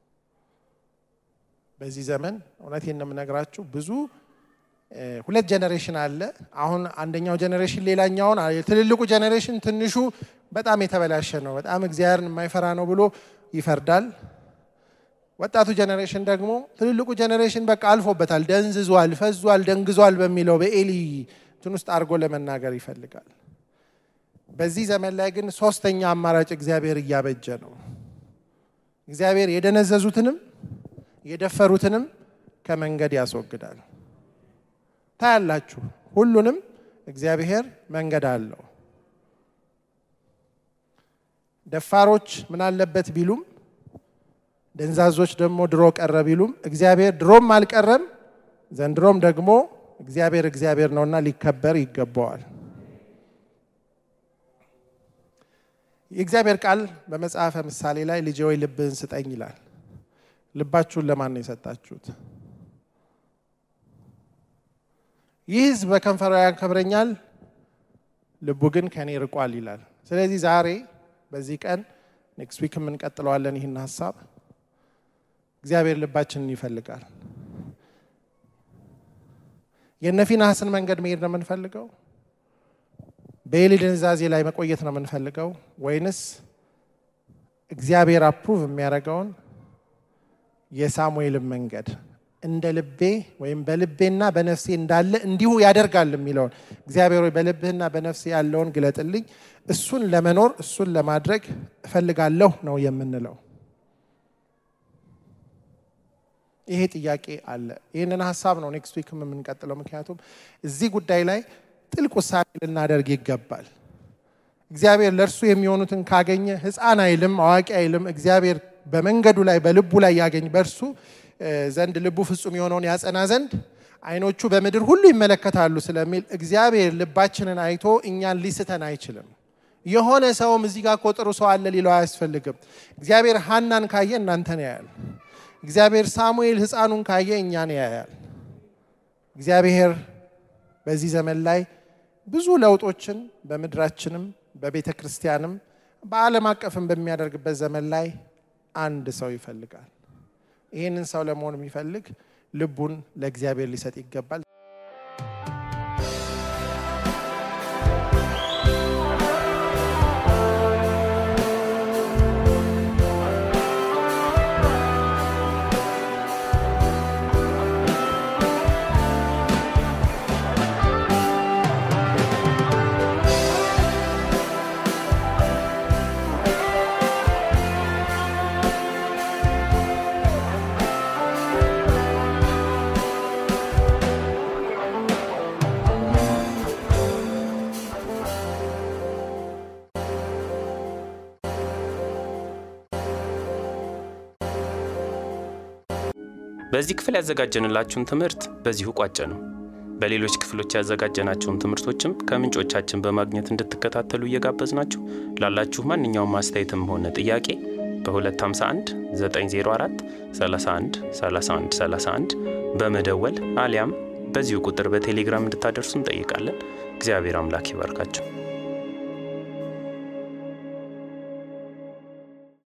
በዚህ ዘመን እውነቴን ነው የምነግራችሁ ብዙ ሁለት ጀኔሬሽን አለ። አሁን አንደኛው ጀኔሬሽን ሌላኛውን ትልልቁ ጀኔሬሽን ትንሹ በጣም የተበላሸ ነው፣ በጣም እግዚአብሔርን የማይፈራ ነው ብሎ ይፈርዳል። ወጣቱ ጀኔሬሽን ደግሞ ትልልቁ ጀኔሬሽን በቃ አልፎበታል፣ ደንዝዟል፣ ፈዟል፣ ደንግዟል በሚለው በኤሊ እንትን ውስጥ አድርጎ ለመናገር ይፈልጋል። በዚህ ዘመን ላይ ግን ሶስተኛ አማራጭ እግዚአብሔር እያበጀ ነው። እግዚአብሔር የደነዘዙትንም የደፈሩትንም ከመንገድ ያስወግዳል። ታያላችሁ። ሁሉንም እግዚአብሔር መንገድ አለው። ደፋሮች ምን አለበት ቢሉም፣ ደንዛዞች ደግሞ ድሮ ቀረ ቢሉም እግዚአብሔር ድሮም አልቀረም፣ ዘንድሮም ደግሞ እግዚአብሔር እግዚአብሔር ነውና ሊከበር ይገባዋል። የእግዚአብሔር ቃል በመጽሐፈ ምሳሌ ላይ ልጄ ሆይ ልብህን ስጠኝ ይላል። ልባችሁን ለማን ነው የሰጣችሁት? ይህ ሕዝብ በከንፈሩ ያከብረኛል፣ ልቡ ግን ከኔ ርቋል ይላል። ስለዚህ ዛሬ በዚህ ቀን ኔክስት ዊክ የምንቀጥለዋለን ይህን ሀሳብ እግዚአብሔር ልባችንን ይፈልጋል። የነ ፊንሐስን መንገድ መሄድ ነው የምንፈልገው? በኤሊ ድንዛዜ ላይ መቆየት ነው የምንፈልገው? ወይንስ እግዚአብሔር አፕሩቭ የሚያደርገውን የሳሙኤልን መንገድ እንደ ልቤ ወይም በልቤና በነፍሴ እንዳለ እንዲሁ ያደርጋል የሚለውን እግዚአብሔር ሆይ በልብህና በነፍሴ ያለውን ግለጥልኝ፣ እሱን ለመኖር እሱን ለማድረግ እፈልጋለሁ ነው የምንለው። ይሄ ጥያቄ አለ። ይህንን ሀሳብ ነው ኔክስት ዊክም የምንቀጥለው። ምክንያቱም እዚህ ጉዳይ ላይ ጥልቅ ውሳኔ ልናደርግ ይገባል። እግዚአብሔር ለእርሱ የሚሆኑትን ካገኘ ሕፃን አይልም፣ አዋቂ አይልም። እግዚአብሔር በመንገዱ ላይ በልቡ ላይ ያገኝ በእርሱ ዘንድ ልቡ ፍጹም የሆነውን ያጸና ዘንድ ዓይኖቹ በምድር ሁሉ ይመለከታሉ ስለሚል እግዚአብሔር ልባችንን አይቶ እኛን ሊስተን አይችልም። የሆነ ሰውም እዚህ ጋር ቆጥሩ ሰው አለ ሊለው አያስፈልግም። እግዚአብሔር ሀናን ካየ እናንተን ያያል። እግዚአብሔር ሳሙኤል ሕፃኑን ካየ እኛን ያያል። እግዚአብሔር በዚህ ዘመን ላይ ብዙ ለውጦችን በምድራችንም በቤተ ክርስቲያንም በዓለም አቀፍም በሚያደርግበት ዘመን ላይ አንድ ሰው ይፈልጋል። ይህንን ሰው ለመሆን የሚፈልግ ልቡን ለእግዚአብሔር ሊሰጥ ይገባል። በዚህ ክፍል ያዘጋጀንላችሁን ትምህርት በዚሁ ቋጨ ነው። በሌሎች ክፍሎች ያዘጋጀናቸውን ትምህርቶችም ከምንጮቻችን በማግኘት እንድትከታተሉ እየጋበዝናችሁ ላላችሁ ማንኛውም አስተያየትም ሆነ ጥያቄ በ251 904 31 31 31 በመደወል አሊያም በዚሁ ቁጥር በቴሌግራም እንድታደርሱ እንጠይቃለን። እግዚአብሔር አምላክ ይባርካቸው።